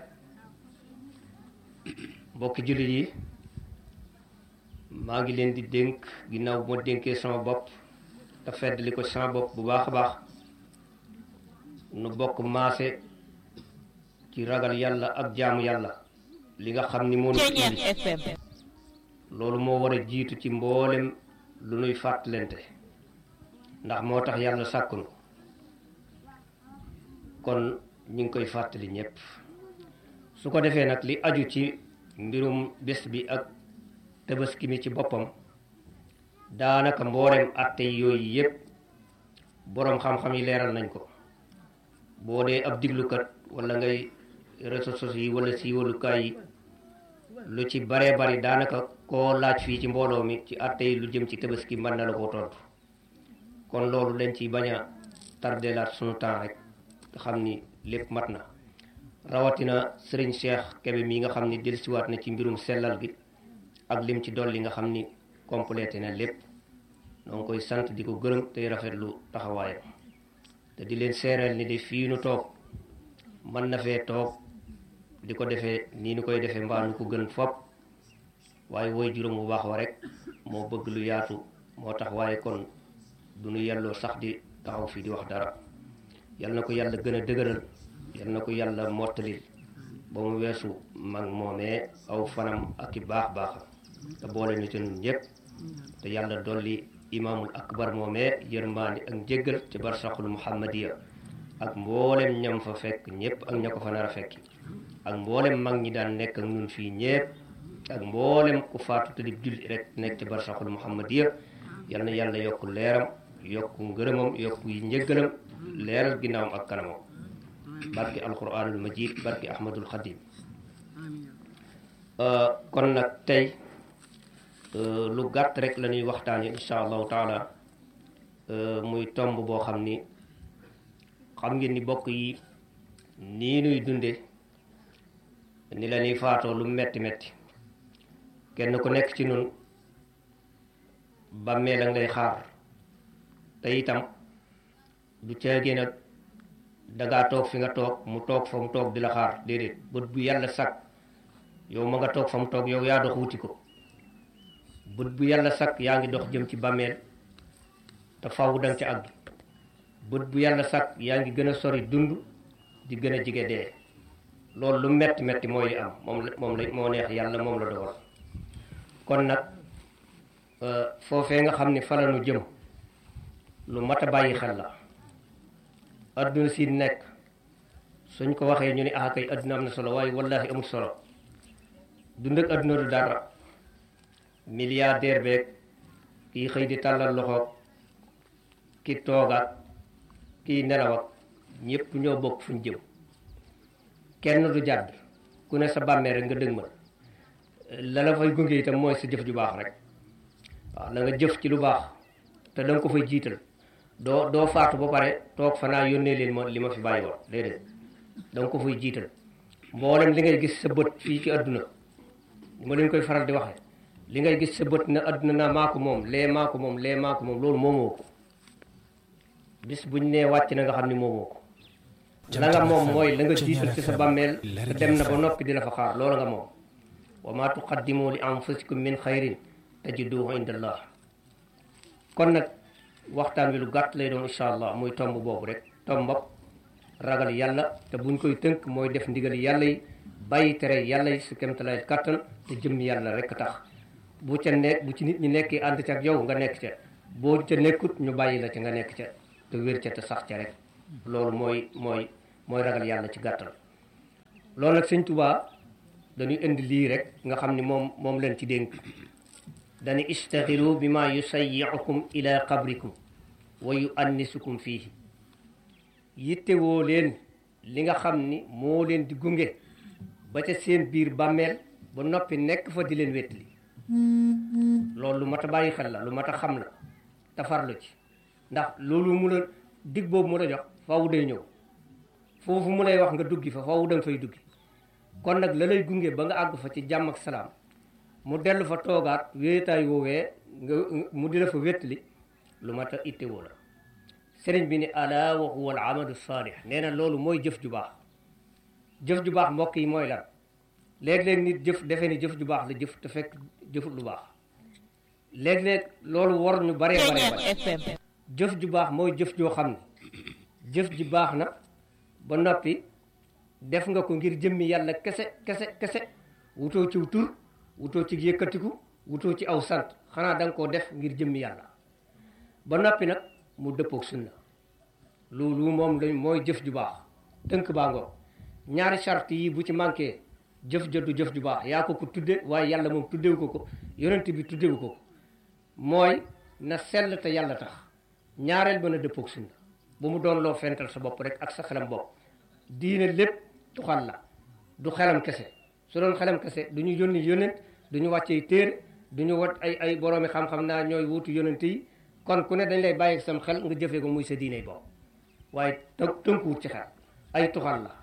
mbokki jullit yi maa ngi leen di dénk ginnaaw bu ma dénkee sama bopp te feddali ko sama bopp bu baax a baax nu bokk maase ci ragal yàlla ak jaamu yàlla li nga xam ni moo nu indi loolu moo war a jiitu ci mboolem lu nuy fàttalente ndax moo tax yàlla sàkkunu kon ñu ngi koy fàttali ñépp su ko defee nag li aju ci mbirum bés bi ak tabaski mi ci boppam daanaka mboolem atte yooyu yépp boroom xam-xam yi leeral nañ ko boo dee ab diglukat wala ngay réseaux sociaux yi wala siiwalukaay yi lu ci baree bari daanaka koo laaj fii ci mbooloo mi ci atte yi lu jëm ci tabaski mën na la ko tontu kon loolu dañ ci bañ a tardeelaat sunu temps rek nga xam ni lépp mat na rawatina sëriñ Cheikh Kebe mi nga xam ni dellusiwaat na ci mbirum sellal gi ak lim ci dolli nga xam ni complété na lépp noo ngi koy sant di ko gërëm tey rafetlu taxawaayam te di leen seereel ni de fii nu toog mën na fee toog di ko defee nii nu koy defee mbaa nu ko gën fopp waaye woy juróom bu baax wa rek moo bëgg lu yaatu moo tax waaye kon du nu yelloo sax di taxaw fii di wax dara yal na ko yàlla gën a dëgëral yal na ko yàlla mottalil ba mu weesu mag moomee aw fanam ak i baax baaxam te boole ñu ci ñun ñëpp te yàlla dolli imaamul akbar moomee yërmaani ak njéggal ci barsaxul muhammadiya ak mboolem ñam fa fekk ñëpp ak ña ko fa nar a fekki ak mboolem mag ñi daan nekk ak ñun fii ñëpp ak mboolem ku faatu te di julli rek nekk ci barsaxul muhammadiya yal na yàlla yokk leeram yokk ngërëmam yokk yi njëggalam leeral ginnaawam ak kanamam barki alquranul majid barki ahmadul xadim kon nag tey lu gàtt rek la ñuy waxtaani insha allahu taala muy tomb boo xam ni xam ngeen ni bokk yi nii nuy dunde ni la ñuy faatoo lu metti metti kenn ku nekk ci nun bàmmeel a ngay xaar te itam du caagee nag dangaa toog fi nga toog mu toog fa mu toog di la xaar déedéet bët bu yàlla sakk yow ma nga toog fa mu toog yow yaa dox wuti ko bët bu yàlla sakk yaa ngi dox jëm ci bàmmeel te faw danga ca àgg bët bu yàlla sakk yaa ngi gën a sori dund di gën a jige dee loolu lu metti metti mooy li am moom la moom la moo neex yàlla moom la dogal kon nag foofee nga xam ni fa la nu jëm lu mat a bàyyi xel la adduna si nekk suñ ko waxee ñu ne ah kay adduna am na solo waaye wallahi amul solo dund ak adduna du dara milliardaire beeg kii xëy di tàllal loxo ki toogaat kii nelaw ak ñëpp ñoo bokk fuñ jëm kenn du jàdd ku ne sa bàmmee rek nga dëg ma la la fay gunge itam mooy sa jëf ju baax rek waaw la nga jëf ci lu baax te da nga ko fay jiital doo doo faatu ba pare toog fanaa yónnee leen ma li ma fi bàyyi woon déedéet da nga ko fay jiital mboolem li ngay gis sa bët fii ci àdduna ma leen koy faral di waxee li ngay gis sa bët na àdduna naa maa ko moom lee maa ko moom lee maa ko moom loolu moomoo ko bis buñ nee wàcc na nga xam ni moomoo ko la nga moom mooy la nga jiital ci sa bàmmeel te dem na ba noppi di la fa xaar loolu nga moom wa ma tuqaddimu li anfusikum min xayrin tajiduhu inda allah kon nag waxtaan wi lu gàtt lay doon incha allah muy tomb boobu rek tombab ragal yàlla te buñ koy tënk mooy def ndigal yàlla yi bàyyi tere yàlla yi su kemtalaay kàttan te jëm yàlla rek tax bu ca nekk bu ci nit ñi nekkee ànd ca ak yow nga nekk ca boo ca nekkut ñu bàyyi la ca nga nekk ca te wér ca te sax ca rek loolu mooy mooy mooy ragal yàlla ci gàttal loolu nag sëñ Tuubaa dañuy indi lii rek nga xam ni moom moom leen ci dénk dañu istaxilu bi ma yusayiukum ila qabrikum wa yuannisukum fiihi yittewoo leen li nga xam ni moo leen di gunge ba ca seen biir bàmmeel ba noppi nekk fa di leen wéttali loolu lu mat a bàyyi xel la lu mat a xam la tafarlu ci ndax loolu mu la dig boobu mu la jox faaw day ñëw foofu mu lay wax nga duggi fa faaw da nga fay duggi kon nag la lay gunge ba nga àgg fa ci jàmm ak salaam mu dellu fa toogaat wéetaay woowee nga mu di la fa wéttali lu mat a ittewoo la sëriñ bi ni ala wa huwa al amalu saalih nee na loolu mooy jëf ju baax jëf ju baax mbokk yi mooy lan léeg-léeg nit jëf defe ni jëf ju baax la jëf te fekk jëfut lu baax léeg-léeg loolu war ñu baree baree bare jëf ju baax mooy jëf joo xam ne jëf ji baax na ba noppi def nga ko ngir jëmmi yàlla kese kese kese wutoo ci tur wutoo ci yëkkatiku wutoo ci aw sant xanaa da nga koo def ngir jëmmi yàlla ba noppi nag mu dëppoog sunna loolu moom lañ mooy jëf ju baax tënk baa ngoo ñaari charte yi bu ci manqué jëf ja du jëf ju baax yaa ko ko tudde waaye yàlla moom tuddewu ko ko yonent bi tuddewu ko ko mooy na sell te yàlla tax ñaareel ba na dëppoog sunna bu mu doon loo fental sa bopp rek ak sa xelam bopp diine lépp tuxal la du xelam kese su doon xelam kese du ñu yónni yónent du ñu wàccee téere du ñu wat ay ay boroomi xam-xam naa ñooy wuutu yónent yi kon ku ne dañ lay bàyyi sam xel nga jëfee ko muy sa diine bopp waaye të tënkuwut ci xel ay tuxal la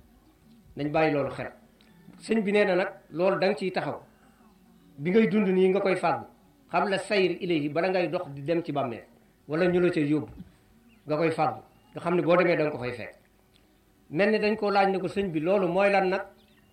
dañ bàyyi loolu xel sëñ bi nee na nag loolu da nga ciy taxaw bi ngay dund nii nga koy fàggu xam la sayr ilayhi bala ngay dox di dem ci bàmmeel wala ñu la ca yóbbu nga koy fàggu nga xam ne boo demee da nga ko fay fekk mel ni dañ ko laaj ne ko sëñ bi loolu mooy lan nag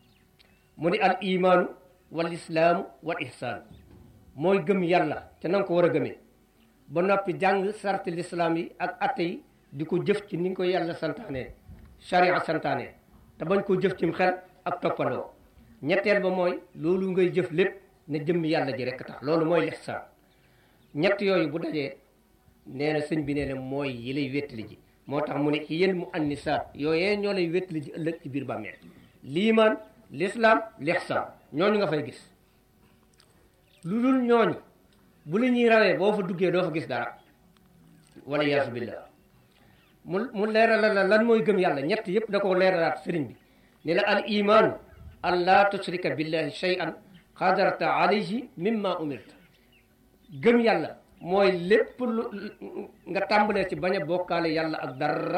mu ni al imaanu wal islaamu wal ihsaan mooy gëm yàlla te na nga ko war a gëmee ba noppi jàng sarti lislaam yi ak atte yi di ko jëf ci ni nga ko yàlla santaane sharia santaane te bañ ko jëf cim xel ak toppandoo ñetteel ba mooy loolu ngay jëf lépp ne jëmm yàlla ji rekk tax loolu mooy lixsaan ñett yooyu bu dajee nee na sëñ bi nee na mooy yi lay wéttali ji moo tax mu ne yéen mu annisaat yooyee ñoo lay wéttali ji ëllëg ci biir bàmmeel liimaan lislaam lixsaan ñooñu nga fay gis lu dul ñooñu bu la ñuy rawee boo fa duggee doo fa gis dara wala yaasu billah mu mu leeralal la lan mooy gëm yàlla ñett yëpp da ko leeralaat sëriñ bi ne la al imaanu an laa tusrika billahi shay'an qadarta alayhi mimma umirta gëm yàlla mooy lépp lu nga tàmbalee ci bañ a bokkaale yàlla ak dara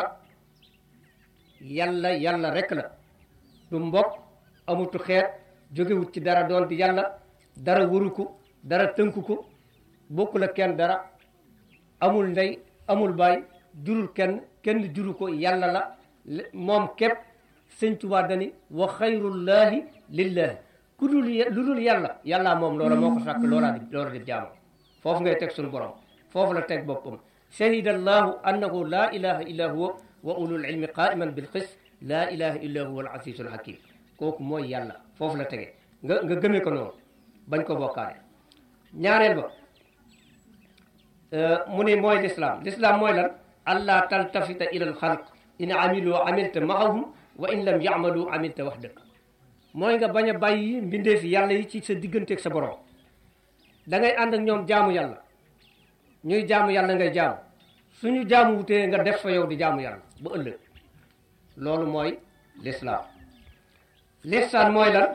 yàlla yàlla rek la du mbokk amutu xeet jógewut ci dara doon di yàlla dara waru ko dara tënku ko bokkul ak kenn dara amul ndey amul baay jurul kenn kenn juru ko yàlla la moom képp sëñ Tuubaa dani wa xayrullaahi lillaahi ku dul lu dul yàlla yàllaa moom loola moo ko sàkk loola di loola di jaamu foofu ngay teg suñu borom foofu la teg boppam shahida allahu annahu laa ilaha illa huwa wa ulul ilmi qaiman bil qis laa ilaha illa huwa al azizul hakim kooku mooy yàlla foofu la tege nga nga gëmee ko noonu bañ ko bokkaale ñaareel ba mu ne mooy lislaam lislaam mooy lan allah taltafita ila al xalq in amilu amilta maahum wa in lam yamalu amilta waxdak mooy nga bañ a bàyyi mbindeef yàlla yi ci sa digganteeg sa borom da ngay ànd ak ñoom jaamu yàlla ñuy jaamu yàlla ngay jaamu suñu jaamu wutee nga def fa yow di jaamu yàlla ba ëllëg loolu mooy lislaam lihsaan mooy lan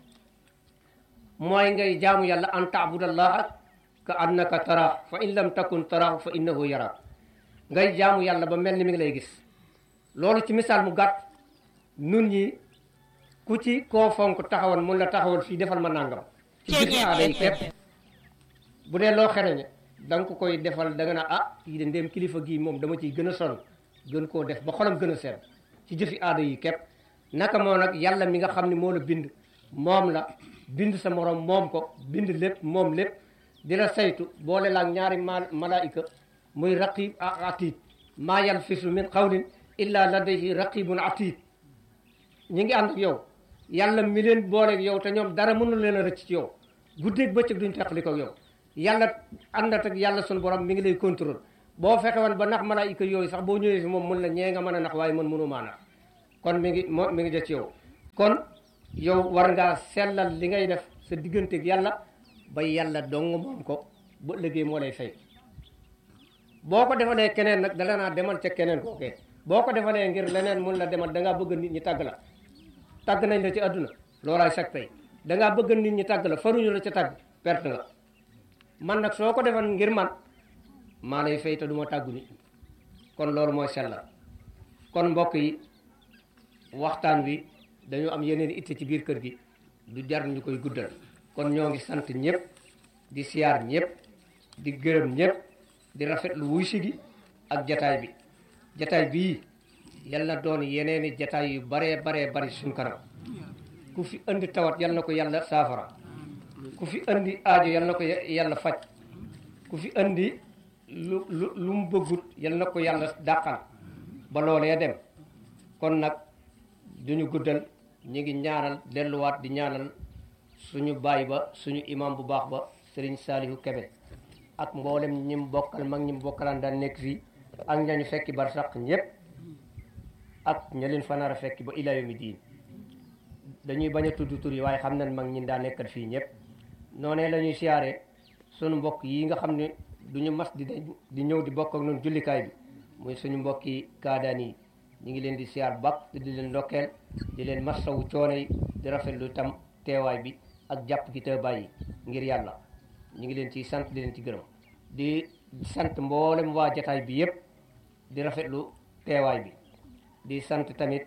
mooy ngay jaamu yàlla an taabudallaha ka annaka tara fa in lam takun tarahu fa innahu yara ngay jaamu yàlla ba mel ni mi ngi lay gis loolu ci misaal mu gàtt nun ñi ku ci koo fonk taxawal mun la taxawal fii defal ma nàngam ci jëfi aada yi képp bu dee loo xereñe da nga ko koy defal da nga naa ah kii de ndéem kilifa gii moom dama ciy gën a sonn gën koo def ba xolam gën a seet ci jëfi aada yi képp naka moo nag yàlla mi nga xam ne moo la bind moom la bind sa morom moom ko bind lépp moom lépp di la saytu boole laak ñaari ma malaayika muy raqib ak atiid maa yalfisu min qawlin illa ladayhi raqibun atiid ñi ngi ànd ak yow yàlla mi leen booleeg yow te ñoom dara mënul leen a rëcc ci yow guddeeg bëccëg duñ teqali ko yow yàlla àndat ak yàlla sunu borom mi ngi lay contrôle boo fexe woon ba nax malaayika yooyu sax boo ñëwee fi moom mun la ñee nga mën a nax waaye man mënu maa nax kon mi ngi moo mi ngi jot ci yow kon yow war ngaa sellal li ngay def sa digganteeg yàlla ba yàlla dong moom ko ba liggéey moo lay fay boo ko defalee keneen nag dala naa demal ca keneen kookee boo ko defalee ngir leneen mun la demal dangaa bëgg nit ñi tàgg la tàgg nañ la ci àdduna loolaay sag pay dangaa bëgg nit ñi tàgg la faruñu la ca tàgg perte nga man nag soo ko defal ngir man maa lay fay te du ma tàggu nit ñi kon loolu mooy sellal kon mbokk yi waxtaan wi dañu am yeneen itte ci biir kër gi du jar ñu koy guddal kon ñoo ngi sant ñëpp di siyaar ñëpp di gërëm ñëpp di rafetlu wuy si gi ak jataay bi jataay bii yal na doon yeneeni jataay yu baree baree bari suñ kanam ku fi indi tawat yal na ko yàlla saafara ku fi indi aajo yal na ko yàlla faj ku fi indi lu lu lu mu bëggut yal na ko yàlla dàqal ba loolee dem kon nag duñu guddal ñu ngi ñaanal delluwaat di ñaanal suñu baay ba suñu imam bu baax ba Serigne Salihu Kebe ak mboolem ñim bokkal mag ñim bokkalaan daan nekk fii ak ñañu fekki bar sax ñëpp ak ña leen fa nar a fekki ba ila yawmi diin dañuy bañ a tudd tur yi waaye xam nañ mag ñi daa nekkat fii ñëpp noonee la ñuy siyaare suñu mbokk yi nga xam ne duñu mas di di ñëw di bokk ak noonu jullikaay bi muy suñu mbokki kaadaan yi ñu ngi leen di siyaar bak te di leen ndokkeel di leen massawu coono yi di rafetlu tam teewaay bi ak jàpp gi te bàyyi ngir yàlla ñu ngi leen ciy sant di leen ci gërëm di sant mboolem waa jataay bi yëpp di rafetlu teewaay bi di sant tamit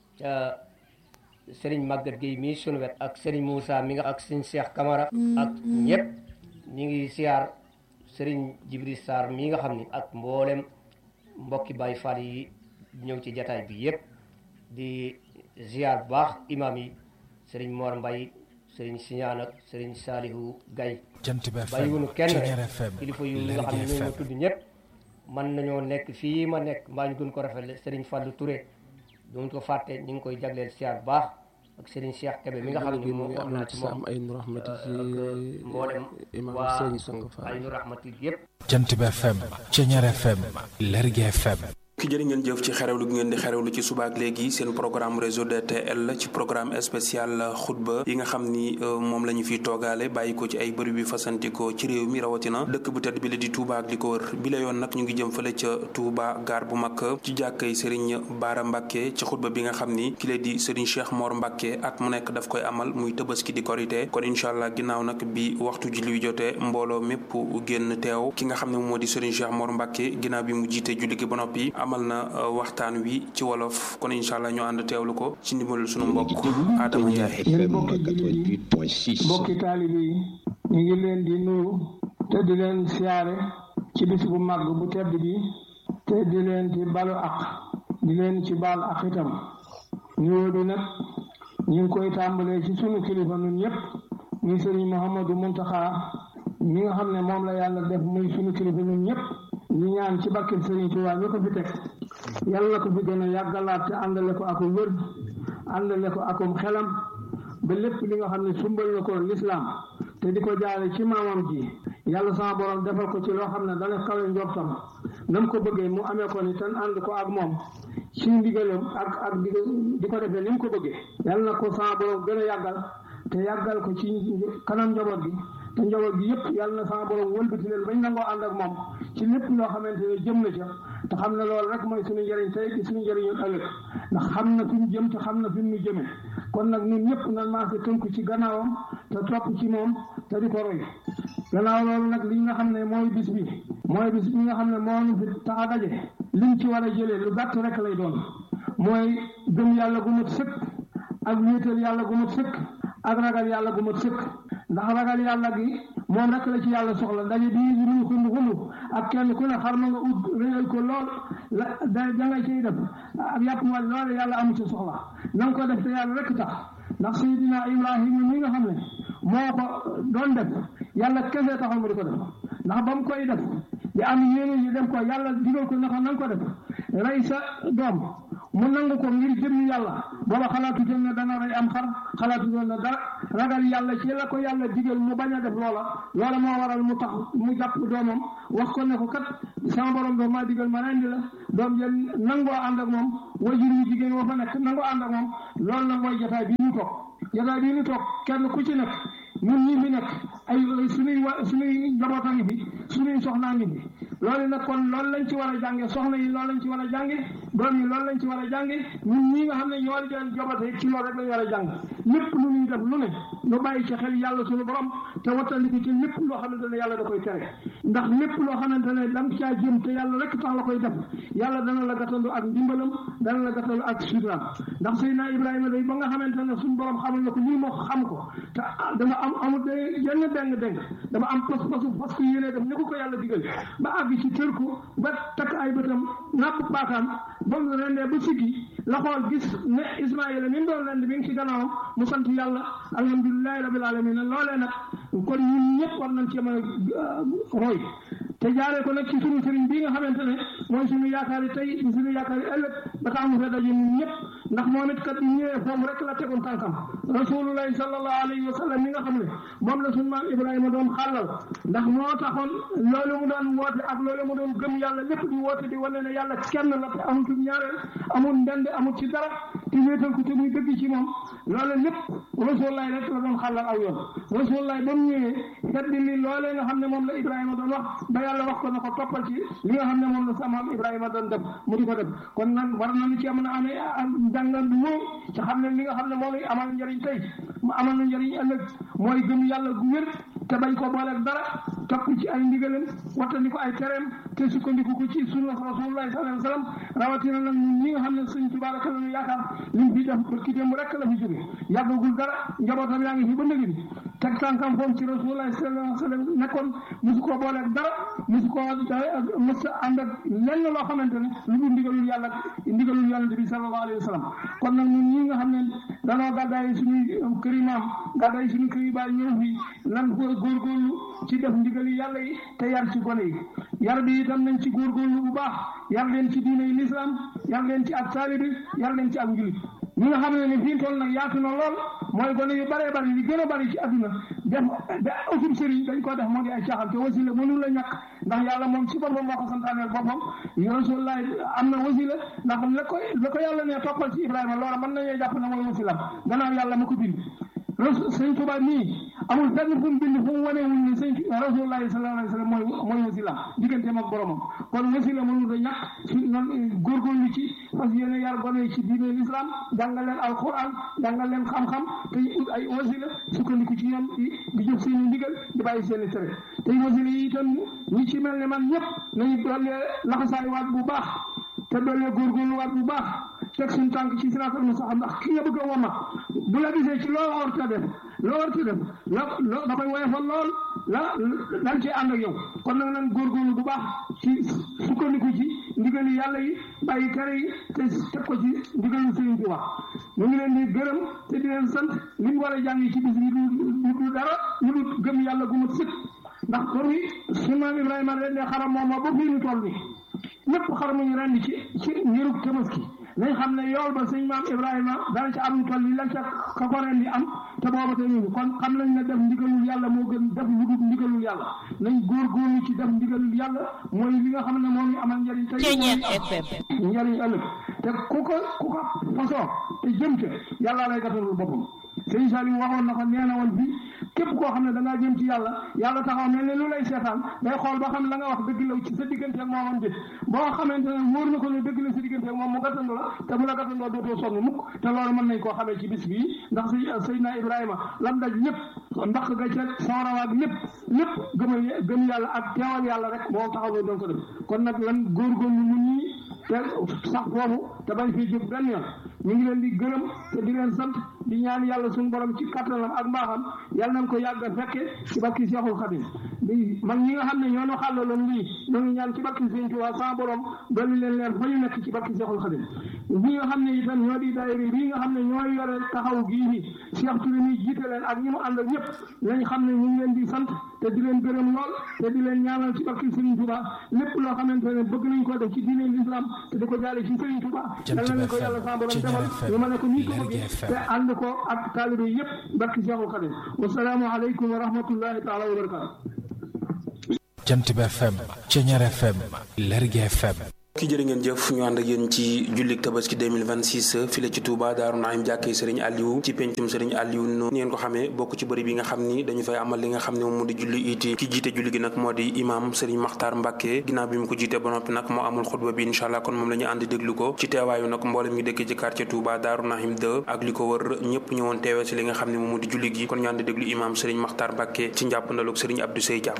Serigne Maguette Gueye mii sunu wet ak Serigne Moussa mi nga ak Serigne Cheikh Camara ak ñëpp ñu ngi siyaar Serigne Jibril Sarr mii nga xam ni ak mboolem mbokki Baye Fall yi ñëw ci jataay bi yëpp di ziar bu baax imam yi Serigne Mor Mbaye Serigne Siñaan ak Serigne Salihu Gaye Jant bi FM bàyyiwunu kenn Ceñeer rek FM kilifa yu nga xam ne Lergui ñoo ma FM tudd ñëpp man nañoo nekk fii ma nekk mbaa ñu gën ko rafetle Serigne Fallou Touré duñ ko fàtte ñu ngi koy jagleel siyaar bu baax ak Serigne Cheikh Kebe mi nga xam ne moo wax naa ci moom ay nu rahmati ak ci mboolem imam waa Serigne Sonko Fall ay nu rahmati yëpp Jant bi FM Ceñeer FM Lergui FM ki jërë ngeen jëf ci xerewlu gi ngeen di xerewlu ci subaak léegi seen programme réseau DTL ci programme spécial xutba yi nga xam ni euh, moom la ñu fiy toogaale bàyyi ko ci ay bërëb bi fasantikoo ci réew mi rawatina dëkk bu tedd bi la di Touba ak li ko wër bi la yoon nag ñu ngi jëm fële ca Touba gaar bu mag ci jàkkay Serigne Bara Mbacke ci xutba bi nga xam ni ki la di Serigne Cheikh Mor Mbacke at mu nekk daf koy amal muy tëbaski di korité kon incha allah ginnaaw nag bi waxtu julli wi jotee mbooloo mépp génn teew ki nga xam ne moom moo di Serigne Cheikh Mor Mbacke ginnaaw bi mu jiite julli gi ba noppi amal na uh, waxtaan wi ci wolof kon incha allah ñu ànd teewlu ko ci ndimbalul sunu mbokk Adama Ndiaye. FM 88.6 mbokki taalibe yi ñu ngi leen di nuyu te di leen siyaare ci bis bu màgg bu tedd bi te di leen ci balu ak di leen ci baal ak itam nuyoo bi nag ñu ngi koy tàmbalee ci sunu kilifa nun ñëpp muy sëriñ Mouhamadou Muntaxa mi nga xam ne moom la yàlla def muy sunu kilifa nun ñëpp ñu ñaan ci barkeb sëriñ Tuubaa ñu ko fi teg yàlla na ko fi gën a yàggalaat te àndale ko ak wér àndale ko akum xelam ba lépp li nga xam ne sumbal na ko lislaam te di ko jaare ci maamam ji yàlla sama borom defal ko ci loo xam ne dana kawe njortam na mu ko bëggee mu amee ko ni tan ànd ko ak moom ci ndigalam ak ak di ko di ko defee ni mu ko bëggee yàlla na ko sama borom gën a yàggal te yàggal ko ci kanam njaboot gi te njaboot gi yëpp yàlla na sama borom wëlbati leen bañ nangoo ànd ak moom ci lépp loo xamante ne jëm na ca te xam ne loolu rek mooy suñu njëriñ tey di suñu njëriñu ëllëg ndax xam na fi mu jëm te xam na fi mu ñu jëmee kon nag ñun ñëpp nan maase tënku ci gannaawam te topp ci moom te di ko roy gannaaw loolu nag li nga xam ne mooy bis bi mooy bis bi nga xam ne moo ñu fi tax a daje liñ ci war a jëlee lu gàtt rek lay doon mooy gëm yàlla gu mat sëkk ak wéetal yàlla gu mat sëkk ak ragal yàlla gu mat sëkk ndax ragal yàlla gi moom rek la ci yàlla soxla ndaje bii li muy xundu xundu ak kenn ku ne xar ma nga ut réyal ko lool la da da nga ciy def ak yàpp ma loolu yàlla amu ci soxla na nga ko def te yàlla rek tax ndax Seydina Ibrahima mi nga xam ne moo ko doon def yàlla kese taxoon mu di ko def ndax ba mu koy def di am yéene yi dem ko yàlla digal ko na ko na nga ko def rey sa doom mu nangu ko ngir jëmmi yàlla booba xalaatu toon ne dana rey am xar xalaatu toon ne dara ragal yàlla ci la ko yàlla digal mu bañ a def loola loola moo waral mu tax mu jàpp doomam wax ko ne ko kat sama borom doo maa digal ma rendi la doom jën nangoo ànd ak moom wajur yu jigéen wa fa nekk nangoo ànd ak moom loolu nag mooy jotaay bii ñu toog jotaay bii ñu toog kenn ku ci nekk ñun ñi fi nekk ay suñuy wa suñuy njaboot a ngi fi suñuy soxnaa ngi fi loolu nag kon loolu lañ ci war a jànge soxna yi loolu lañ ci war a jànge doom yi loolu lañ ci war a jànge ñun ñi nga xam ne ñoo di doon jobate ci loolu rek lañ war a jàng lépp lu ñuy def lu ne ñu bàyyi ci xel yàlla suñu borom te wattandiku ci lépp loo xamante ne yàlla da koy tere ndax lépp loo xamante ne dam caa jëm te yàlla rek tax la koy def yàlla dana la gàttandu ak ndimbalam dana la gàttandu ak suturam ndax Seydina Ibrahima day ba nga xamante ne suñu borom xamal na ko lii moo xam ko te dafa am amul yenn deng deng dafa am pas pasu parce que yéene def ni ko ko yàlla digal ba àgg ci tër ko ba takk ay bëtam napp baakaam ba mu rendee ba siggi la xool gis ne Ismaïla mi mu doon rend mi ngi ci gannaawam mu sant yàlla alhamdulilahi rabil alamin loolee nag kon ñun ñëpp war nañ ci mën a roy te jaaree ko nag ci sunu sëriñ bii nga xamante ne mooy sunu yaakaari tey di sunu yaakaari ëllëg ba tax mu fee daje ñun ñëpp ndax moom it kat ñëwee foofu rek la tegoon tànkam rasulullahi sallallahu alayhi wa sallam mi nga xam ne moom la sunu maam Ibrahima doon xàllal ndax moo taxoon loolu mu doon woote ak loolu mu doon gëm yàlla lépp di woote di wane ne yàlla kenn la te amul ñaareel amul ndend amul ci dara te wéetal ko te muy dëgg ci moom loolu lépp rasulullahi rek la doon xàllal aw yoon rasulullahi ba mu ñëwee xet di li loolee nga xam ne moom la Ibrahima doon wax ba yàlla wax ko na ko toppal ci li nga xam ne moom la sa maam Ibrahima doon def mu di ko def kon nag war nañu ci mën a amee jàngal bu wóor ci xam ne li nga xam ne moom lay amal njëriñ tey mu amal na njëriñ ëllëg mooy gëm yàlla gu wér te bañ ko booleeg dara topp ci ay ndigalam wattandi ko ay tereem te sukkandiku ko ci sunna rasulullahi sallallahu alayhi wa sallam rawatina nag ñun ñi nga xam ne sëñ Tuubaa rek la ñu yaakaar liñ fi def ba kitéem rek la fi jóge yàggagul dara njabootam yaa ngi fi ba ndëgin teg tànkam foofu ci rasulullahi sallallahu alayhi wa sallam nekkoon mosu koo booleeg dara mosu koo mos a ànd ak lenn loo xamante ne lu dul ndigalul yàlla ndigalul yàlla bi sallallahu alayhi wa sallam kon nag ñun ñi nga xam ne danoo gàddaay suñuy këri maam gàddaay suñu këri baay ñëw fi nan ko góorgóorlu ci def ndigali yàlla yi te yar ci gone yi yar bi itam nañ ci góorgóorlu bu baax yar leen ci diine yi lislaam yar leen ci ak taalibi yar leen ci ak njulit ñi nga xam ne ni fii toll nag yaatu na lool mooy gone yu bëree bëri li gën a bëri ci adduna def da utum sëriñ dañ ko def moo di ay caaxaan te wasila mënul la ñàkk ndax yàlla moom ci boppam moo ko santaaneel boppam rasulullah am na wasila ndax la ko la ko yàlla ne toppal ci Ibrahima loola mën nañoo jàpp ne mooy wasilam gannaaw yàlla ma ko bind sëñ Tuba nii amul fenn fu mu bind fu mu wane wuñ ne sëñ rasulullah sallallahu alayhi wa sallam mooy mooy wasila digganteem ak boromam kon wasila mënul a ñàkk su noonu góorgóorlu ci parce que yéen yar gone ci diine l'islam jàngal leen alquran jàngal leen xam-xam te ut ay wasila sukkandiku ci ñoom di di jëf seen i ndigal di bàyyi seen i tere te wasila yi itam ñi ci mel ne man ñëpp nañu dollee laxasaay waat bu baax te dollee góorgóorlu waat bu baax teg suñu tànk ci siraatal mustaqiim ndax ki nga bëgg a wama bu la gisee ci loo war ta def loo war ta def la da koy woyofal lool la lan ci ànd ak yow kon nag nan góorgóorlu bu baax ci sukkandiku ci ndigali yàlla yi bàyyi tere yi te teg ko ci ndigalu Sëriñ Tuubaa ñu ngi leen di gërëm te di leen sant li mu war a jàng ci bis bi du du dara ñu dul gëm yàlla gu mat sëkk ndax comme suñu maam Ibrahima ren de xaram moom ba fii ñu toll nii lépp xar mu ñu rendi ci ci njërug tabaski nañ xam ne yool ba sëñ maam Ibrahima dana ci am toll yi la ca ka ko ren di am te booba te ñu kon xam nañ ne def ndigalul yàlla moo gën def lu dul ndigalul yàlla nañ góorgóorlu ci def ndigalul yàlla mooy li nga xam ne moo ñu amal njëriñ tey moo njëriñ ëllëg te ku ko ku ko fasoo te jëm ca yàlla lay gàttalul boppam sëñ Saliou waxoon na ko nee na woon fii képp koo xam ne da ngaa jëm ci yàlla yàlla taxaw mel ne lu lay seetaan day xool ba xam la nga wax dëgg la ci sa diggante ak moomam jët boo xamante ne wóor na ko ne dëgg la sa diggante ak moom mu gàttandu la te bu la gàttandoo dootoo sonn mukk te loolu mën nañ koo xamee ci bis bii ndax si Seydina Ibrahima lam daj lépp ndax ga ca sawarawaag lépp lépp gëmal gëm yàlla ak teewal yàlla rek moo taxaw loo doon ko def kon nag lan góorgóorlu ñun ñii te sax foofu te bañ fii jóg benn yoon ñu ngi leen di gërëm te di leen sant di ñaan yàlla suñu borom ci kattanam ak mbaaxam yàlla nañ ko yàgg a fekke ci barki Seexul Xadim di man ñi nga xam ne ñoo ñu xàllaloon lii ñoo ngi ñaan ci barki Sëñ Tuubaa sa borom dolli leen leen fa ñu nekk ci barki Seexul Xadim ñi nga xam ne itam ñoo di daayira bii nga xam ne ñooy yore taxaw gii nii Cheikh Touré mi jiite leen ak ñi mu àndal ñëpp nañ xam ne ñu ngi leen di sant te di leen gërëm lool te di leen ñaanal ci barki Sëñ Tuubaa lépp loo xamante ne bëgg nañ ko def ci diine l'islam te di ko jaale ci Sëñ Tuubaa yàlla nañ ko yàlla sa borom defal ñu mën a ko nii ko bëgg te ànd ko ak taalibe yëpp barki Seexul Xadim wasalaamu aleykum wa rahmatullahi taala wa barakatu Jant bi FM Ceñeer FM Lergui FM ki jërë ngeen jëf ñu ànd ak yéen ci jullik tabaski 2026 file ci Touba Daaru Naim jàkkee Serigne Aliou ci pencum Serigne Aliou no ngeen ko xamee bokk ci bëri bi nga xam ni dañu fay amal li nga xam ne moom moo di julli iti ki jiite julli gi nag moo di imam Serigne Makhtar Mbacke ginnaaw bi mu ko jiite ba noppi nag moo amul xutba bi incha allah kon moom la ñu ànd déglu ko ci teewaayu nag mboolem ñu dëkk ci quartier Touba Daaru Naim 2 ak li ko wër ñëpp ñëwoon teewee si li nga xam ne moom moo di julli gi kon ñu ànd déglu imam Serigne Makhtar Mbacke ci njàppandalug Serigne Abdou Sey Diam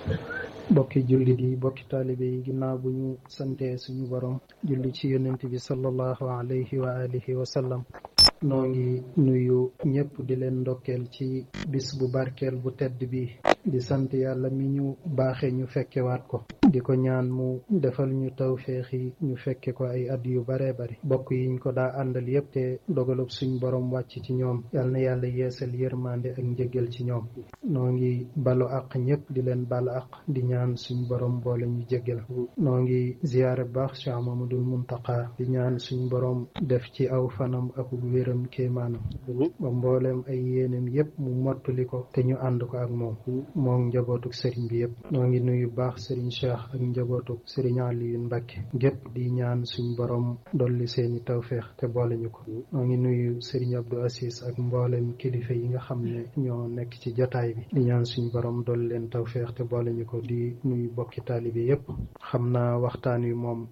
bokki jullit yi bokki taalibe yi ginnaaw bu ñu santee suñu borom julli ci yonent bi sallallahu alayhi wa alihi wa sallam noo ngi nuyu ñëpp di leen ndokkeel ci bis bu barkeel bu tedd bi di sant yàlla mi ñu baaxe ñu fekkewaat ko di ko ñaan mu defal ñu tawféex yi ñu fekke ko ay at yu baree bari bokk yiñ ko daa àndal yépp te dogalub suñ borom wàcc ci ñoom yal na yàlla yeesal yërmande ak njëgal ci ñoom noo ngi balu àq ñëpp di leen bal àq di ñaan suñ borom boole ñu jéggal noo ngi ziyaare baax Cheikh Mamadul Muntaqa di ñaan suñ borom def ci aw fanam ak wéram kéemaanam ba mbooleem ay yéenem yépp mu mottali ko te ñu ànd ko ak moom moom njabootuk sëriñ bi yépp noo ngi nuyu baax sëriñ Cheikh ak njabootuk sëriñ Aliyu Mbàkke gépp di ñaan suñ borom dolli seeni tawféex te boole ñu ko noo ngi nuyu sëriñ Abdou Assis ak mbooleem kilifa yi nga xam ne ñoo nekk ci jotaay bi di ñaan suñ borom dolli leen tawféex te boole ñu ko di nuyu bokki taalibe yépp xam naa waxtaan wi moom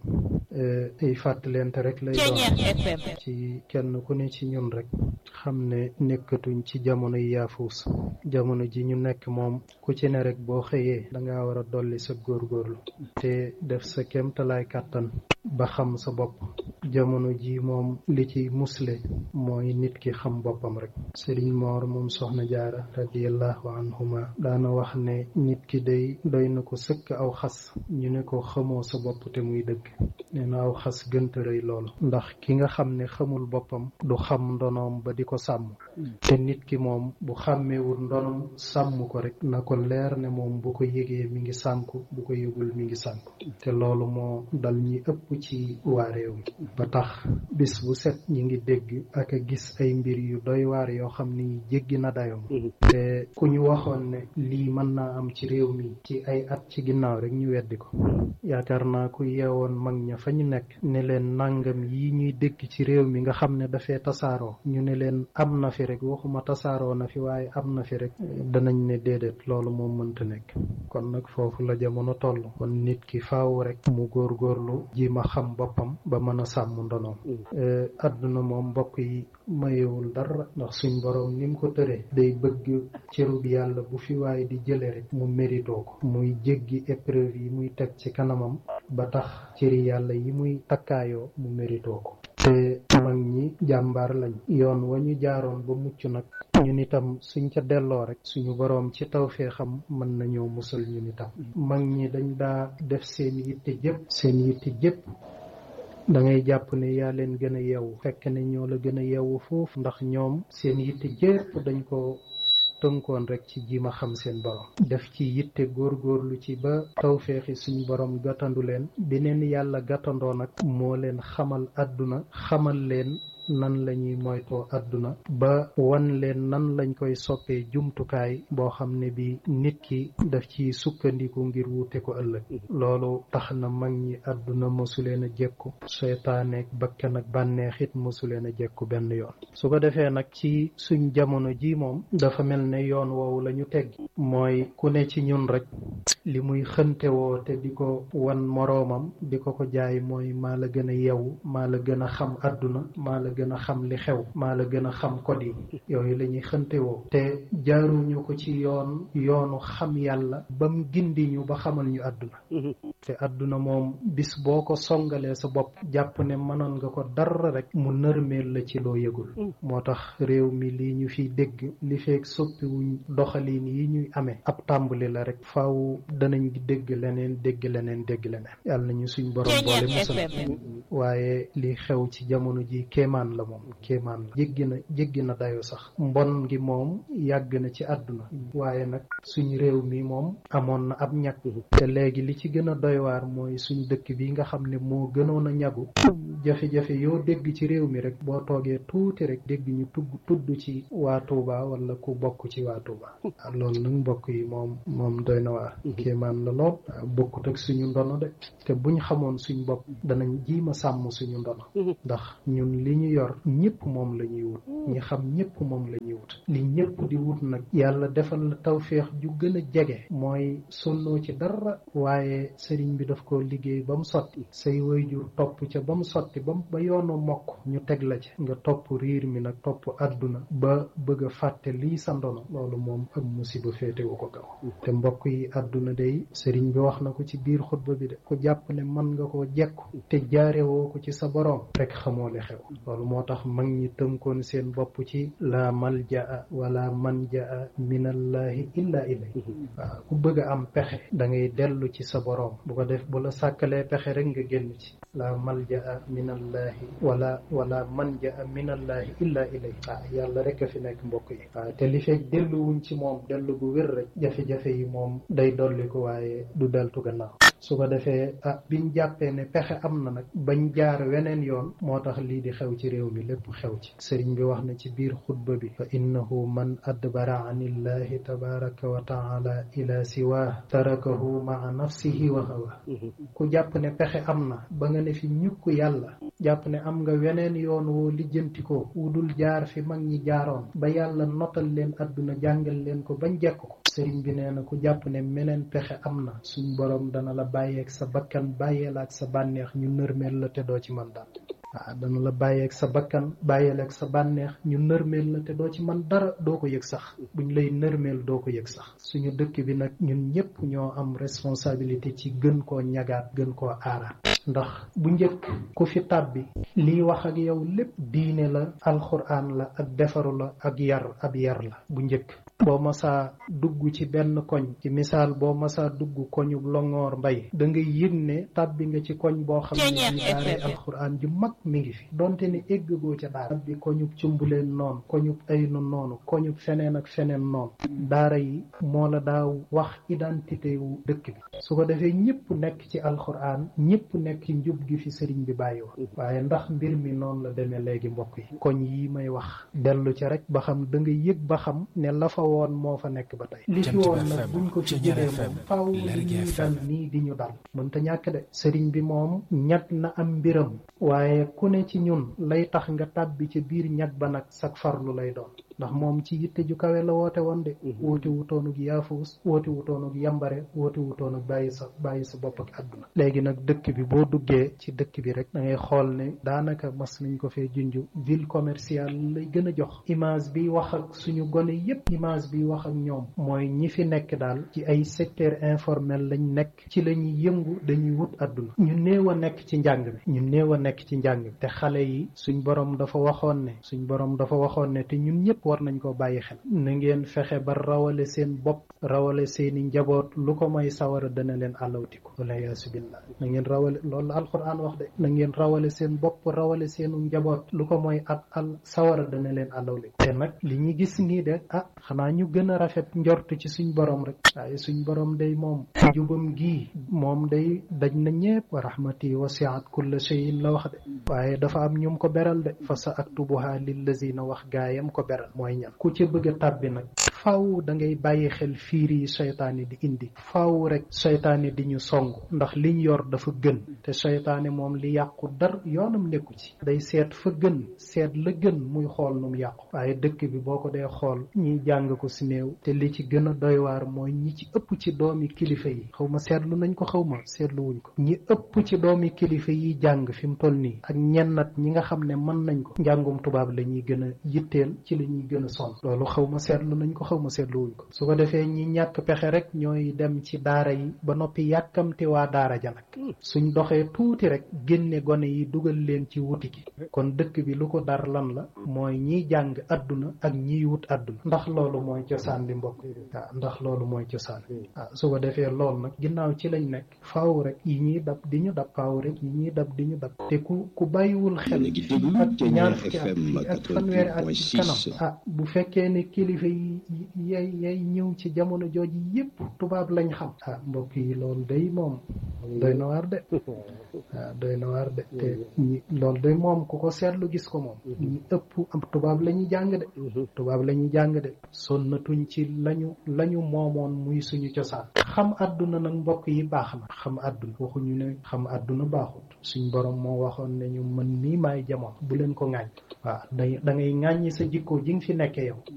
ay fàttalente rek lay doon ci kenn ku ne ci ñun rek xam ne nekkatuñ ci jamono yi yaafuus jamono ji ñu nekk moom ku ci ne rek boo xëyee danga war a dolli sa góorgóorlu te def sa kéemtalaay kàttan ba xam sa bopp jamono ji moom li ci musle mooy nit ki xam boppam rek sëriñ moor moom soxna jaara radiallahu anhuma daana wax ne nit ki day doy na ko sëkk aw xas ñu ne ko xamoo sa bopp te muy dëgg nee na aw xas gënta rëy loolu ndax ki nga xam ne xamul boppam du xam ndonoom ba di ko sàmm te nit ki moom bu xàmmewul ndonom sàmm ko rek na ko leer ne moom bu ko yëgee mi ngi sànku bu ko yëgul mi ngi sànku te loolu moo dal ñi ëpp ci waa réew mi ba tax bis bu set ñi ngi dégg ak a gis ay mbir yu doy waar yoo xam ni jéggi na dayoom te ku ñu waxoon ne lii mën naa am ci réew mi ci ay at ci ginnaaw rek ñu weddi ko yaakaar naa ku yeewoon mag ña fa ñu nekk ne leen nangam yi ñuy dégg ci réew mi nga xam ne dafee tasaaroo ñu ne leen am na fi rek waxuma tasaaroo na fi waaye am na fi rek danañ ne déedéet loolu moom mënta nekk kon nag foofu la jamono toll kon nit ki faaw rek mu góorgóorlu ji ma xam boppam ba mën a sàmm ndonoom àdduna moom mbokk yi mayewul dara ndax suñ borom ni mu ko tëree day bëgg cërub yàlla bu fi waaye di jële rek mu méritoo ko muy jéggi épreuve yi muy teg ci kanamam ba tax cëri yàlla yi muy takkaayoo mu méritoo ko te mag ñi jàmbaar lañ yoon wa ñu jaaroon ba mucc nag ñun itam suñ ca delloo rek suñu boroom ci tawfee xam mën nañoo musal ñun itam mag ñi dañ daa def seen yitte jëpp seen yitte jëpp da ngay jàpp ne yaa leen gën a yeewu fekk ne ñoo la gën a yeewu foofu ndax ñoom seen yitte jëpp dañ ko tënkoon rek ci jima xam seen borom def ci yitte góorgóorlu ci ba tawféexi suñ borom gàttandu leen bi neen yàlla gàttandoo nag moo leen xamal àdduna xamal leen nan la ñuy moytoo àdduna ba wan leen nan lañ koy soppee jumtukaay boo xam ne bi nit ki daf ci sukkandiku ngir wuute ko ëllëg loolu tax na mag ñi àdduna mosu leen a jekku seytaaneeg bakkan ak bànneex it mosu leen a jekku benn yoon su ko defee nag ci suñ jamono ji moom dafa mel ne yoon woowu la ñu teg mooy ku ne ci ñun rek li muy xëntewoo te di ko wan moroomam di ko ko jaay mooy maa la gën a yewu maa la gën a xam àdduna maa la gën a xam li xew maa la gën a xam code yi yooyu la ñuy xëntewoo te jaaruñu ko ci yoon yoonu xam yàlla bam gindi ñu ba xamal ñu àdduna te àdduna moom bis boo ko songalee sa bopp jàpp ne mënoon nga ko dara rek mu nërmeel la ci loo yëgul moo tax réew mi lii ñu fiy dégg li feek soppiwuñ doxalin yi ñuy amee ab tàmbali la rek faaw danañ dégg leneen dégg leneen dégg leneen yàlla nañu suñ borom boole musal waaye li xew ci jamono ji kéemaan la moom kéemaan la jéggi na jéggi na dayo sax mbon gi moom yàgg na ci àdduna waaye nag suñ réew mi moom amoon na ab ñag te léegi li ci gën a doy waar mooy suñ dëkk bi nga xam ne moo gënoon a ñagu jafe-jafe yoo dégg ci réew mi rek boo toogee tuuti rek dégg ñu tugg tudd ci waa Touba wala ku bokk ci waa Touba loolu nag mbokk yi moom moom doy na waar kéemaan la lool bokkut ak suñu ndono de te buñ xamoon suñ bopp danañ jiima sàmm suñu ndono ndax ñun li ñu yor ñëpp moom la ñuy wut ñi xam ñëpp moom la ñuy wut li ñëpp di wut nag yàlla defal la tawféex ju gën a jege mooy sonnoo ci dara waaye sëriñ bi daf ko liggéey ba mu sotti say wayjur topp ca ba mu sotti ba ba yoonu mokk ñu teg la ca nga topp riir mi nag topp àdduna ba bëgg a fàtte lii sa ndono loolu moom ak musiba féetewu ko gaw te mbokk yi àdduna day sëriñ bi wax na ko ci biir xutba bi de ku jàpp ne mën nga koo jekku te jaarewoo ko ci sa boroom rek xamoo li xew loolu moo tax mag ñi tënkoon seen bopp ci la maljaa wala manjaa minallahi illa ilay waaw ku bëgg a am pexe da ngay dellu ci sa boroom bu ko def bu la sàkkalee pexe rek nga génn ci la maljaa minallahi wala wala manjaa minallahi illa ilay waaw yàlla rek a fi nekk mbokk yi waaw te li fekk delluwuñ ci moom dellu gu wér rek jafe-jafe yi moom day dolli ko waaye du deltu gannaaw su ko defee ah biñ jàppee ne pexe am na nag bañ jaar weneen yoon moo tax lii di xew ci réew mi lépp xew ci sëriñ bi wax na ci biir xutba bi fa innahu man adbara an illahi tabaraka wa taala ila siwaa tarakahu maa nafsihi wa hawa ku jàpp ne pexe am na ba nga ne fi ñukk yàlla jàpp ne am nga weneen yoon woo lijjantikoo wudul jaar fi mag ñi jaaroon ba yàlla notal leen àdduna jàngal leen ko bañ jekk ko sëriñ bi nee na ku jàpp ne meneen pexe am na suñ borom dana la bàyyeeg sa bakkan bàyyeel ak sa bànneex ñu nërmeel la te doo ci man dara waaw dana la bàyyeeg sa bakkan bàyyeel ak sa bànneex ñu nërmeel la te doo ci man dara doo ko yëg sax buñ lay nërmeel doo ko yëg sax suñu dëkk bi nag ñun ñëpp ñoo am responsabilité ci gën koo ñagaat gën koo aaraat ndax bu njëkk ku fi tàbbi lii wax ak yow lépp diine la alxuraan la ak defaru la ak yar ab yar la bu njëkk boo masaa dugg ci benn koñ ci misaal boo masaa dugg koñu longoor mbay da ngay yëg ne tàbbi nga ci koñ boo xam ne bi daaree alxuraan ju mag mi ngi fi donte ne éggagoo ca daara bi koñub cumbuleen noonu koñub aynu noonu koñub feneen ak feneen noonu daara yi moo la daaw wax identité wu dëkk bi su ko defee ñëpp nekk ci alxuraan ñëpp nekk ci njub gi fi sëriñ bi bàyyi woon waaye ndax mbir mi noonu la demee léegi mbokk yi koñ yi may wax dellu ca rek ba xam da nga yëg ba xam ne la fa woon moo fa nekk ba tey li fi woon nag buñ ko fi jëlee moom faaw li ñuy dal nii di ñu dal mënta ñàkk de sëriñ bi moom ñag na am mbiram waaye ku ne ci ñun lay tax nga tàbbi ca biir ñag ba nag sag farlu lay doon ndax moom ci yitte ju kawe la woote woon de woote wutoonug yaafuus woote wutoonug yambare woote wutoonug bàyyi sa bàyyi sa bopp ak àdduna léegi nag dëkk bi boo duggee ci dëkk bi rek da ngay xool ne daanaka mas nañ ko fee junj ville commerciale lay gën a jox image bi wax ak suñu gone yépp image bi wax ak ñoom mooy ñi fi nekk daal ci ay secteur informel lañ nekk ci la ñuy yëngu dañuy wut àdduna ñu néew a nekk ci njàng mi ñu néew a nekk ci njàng mi te xale yi suñ borom dafa waxoon ne suñ borom dafa waxoon ne te ñun ñëpp war nañ ko bàyyi xel na ngeen fexe ba rawale seen bopp rawale seeni njaboot lu ko may sawara dana leen àllawtiku waliyaasu billah na ngeen rawale loolu la alquran wax de na ngeen rawale seen bopp rawale seenu njaboot lu ko mooy at al sawara dana leen àllawli te nag li ñu gis nii de ah xanaa ñu gën a rafet njort ci suñ borom rek waaye suñ borom day moom jubam gii moom day daj na ñépp wa rahmati wasiat kulla shay'in la wax de waaye dafa am ñum ko beral de fa sa aktubuha lillazina wax gaayam ko beral mooy ñan ku ci bëgg a tàbbi nag faaw da ngay bàyyi xel fiir yi seytaane di indi faaw rek seytaane di ñu song ndax liñ yor dafa gën te seytaane moom li yàqu dar yoonam nekku ci day seet fa gën seet la gën muy xool nu mu yàqu waaye dëkk bi boo ko dee xool ñiy jàng ko si néew te li ci gën a doy waar mooy ñi ci ëpp ci doomi kilifa yi xaw ma seetlu nañ ko xaw ma seetlu wuñ ko ñi ëpp ci doomi kilifa yi jàng fi mu toll nii ak ñennat ñi nga xam ne mën nañ ko njàngum tubaab la ñuy gën a yitteel ci la ñuy gën a sonn loolu xaw ma seetlu nañ ko xaw ma seetlu wuñ ko su ko defee ñi ñàkk pexe rek ñooy dem ci daara yi ba noppi yàkkamti waa daara ja nag suñ doxee tuuti rek génne gone yi dugal leen ci wuti gi kon dëkk bi lu ko dar lan la mooy ñiy jàng adduna ak ñiy wut adduna ndax loolu mooy cosaan li mbokk waaw ndax loolu mooy cosaan waaw su ko defee loolu nag ginnaaw ci lañ nekk faaw rek yi ñuy dab di ñu dab faaw rek yi ñuy dab di ñu dab te ku ku bàyyiwul xel ak ñaar fukki at fii ak fanweeri at ci kanam ah bu fekkee ne kilifa yi yay yay ñëw ci jamono jooju yépp tubaab lañ xam ah mbokk yi loolu day moom doy na waar de waaw doy na waar de te ñi loolu day moom ku ko seetlu gis ko moom ñi ëpp am tubaab la ñuy jàng de tubaab la ñuy jàng de sonnatuñ ci lañu lañu moomoon muy suñu cosaan xam àdduna nag mbokk yi baax na xam àdduna waxuñu ne xam àdduna baaxut suñ borom moo waxoon ne ñu mën nii maay jamono bu leen ko ŋàññ waaw da da ngay ŋàññi sa jikko ji nga fi nekkee yow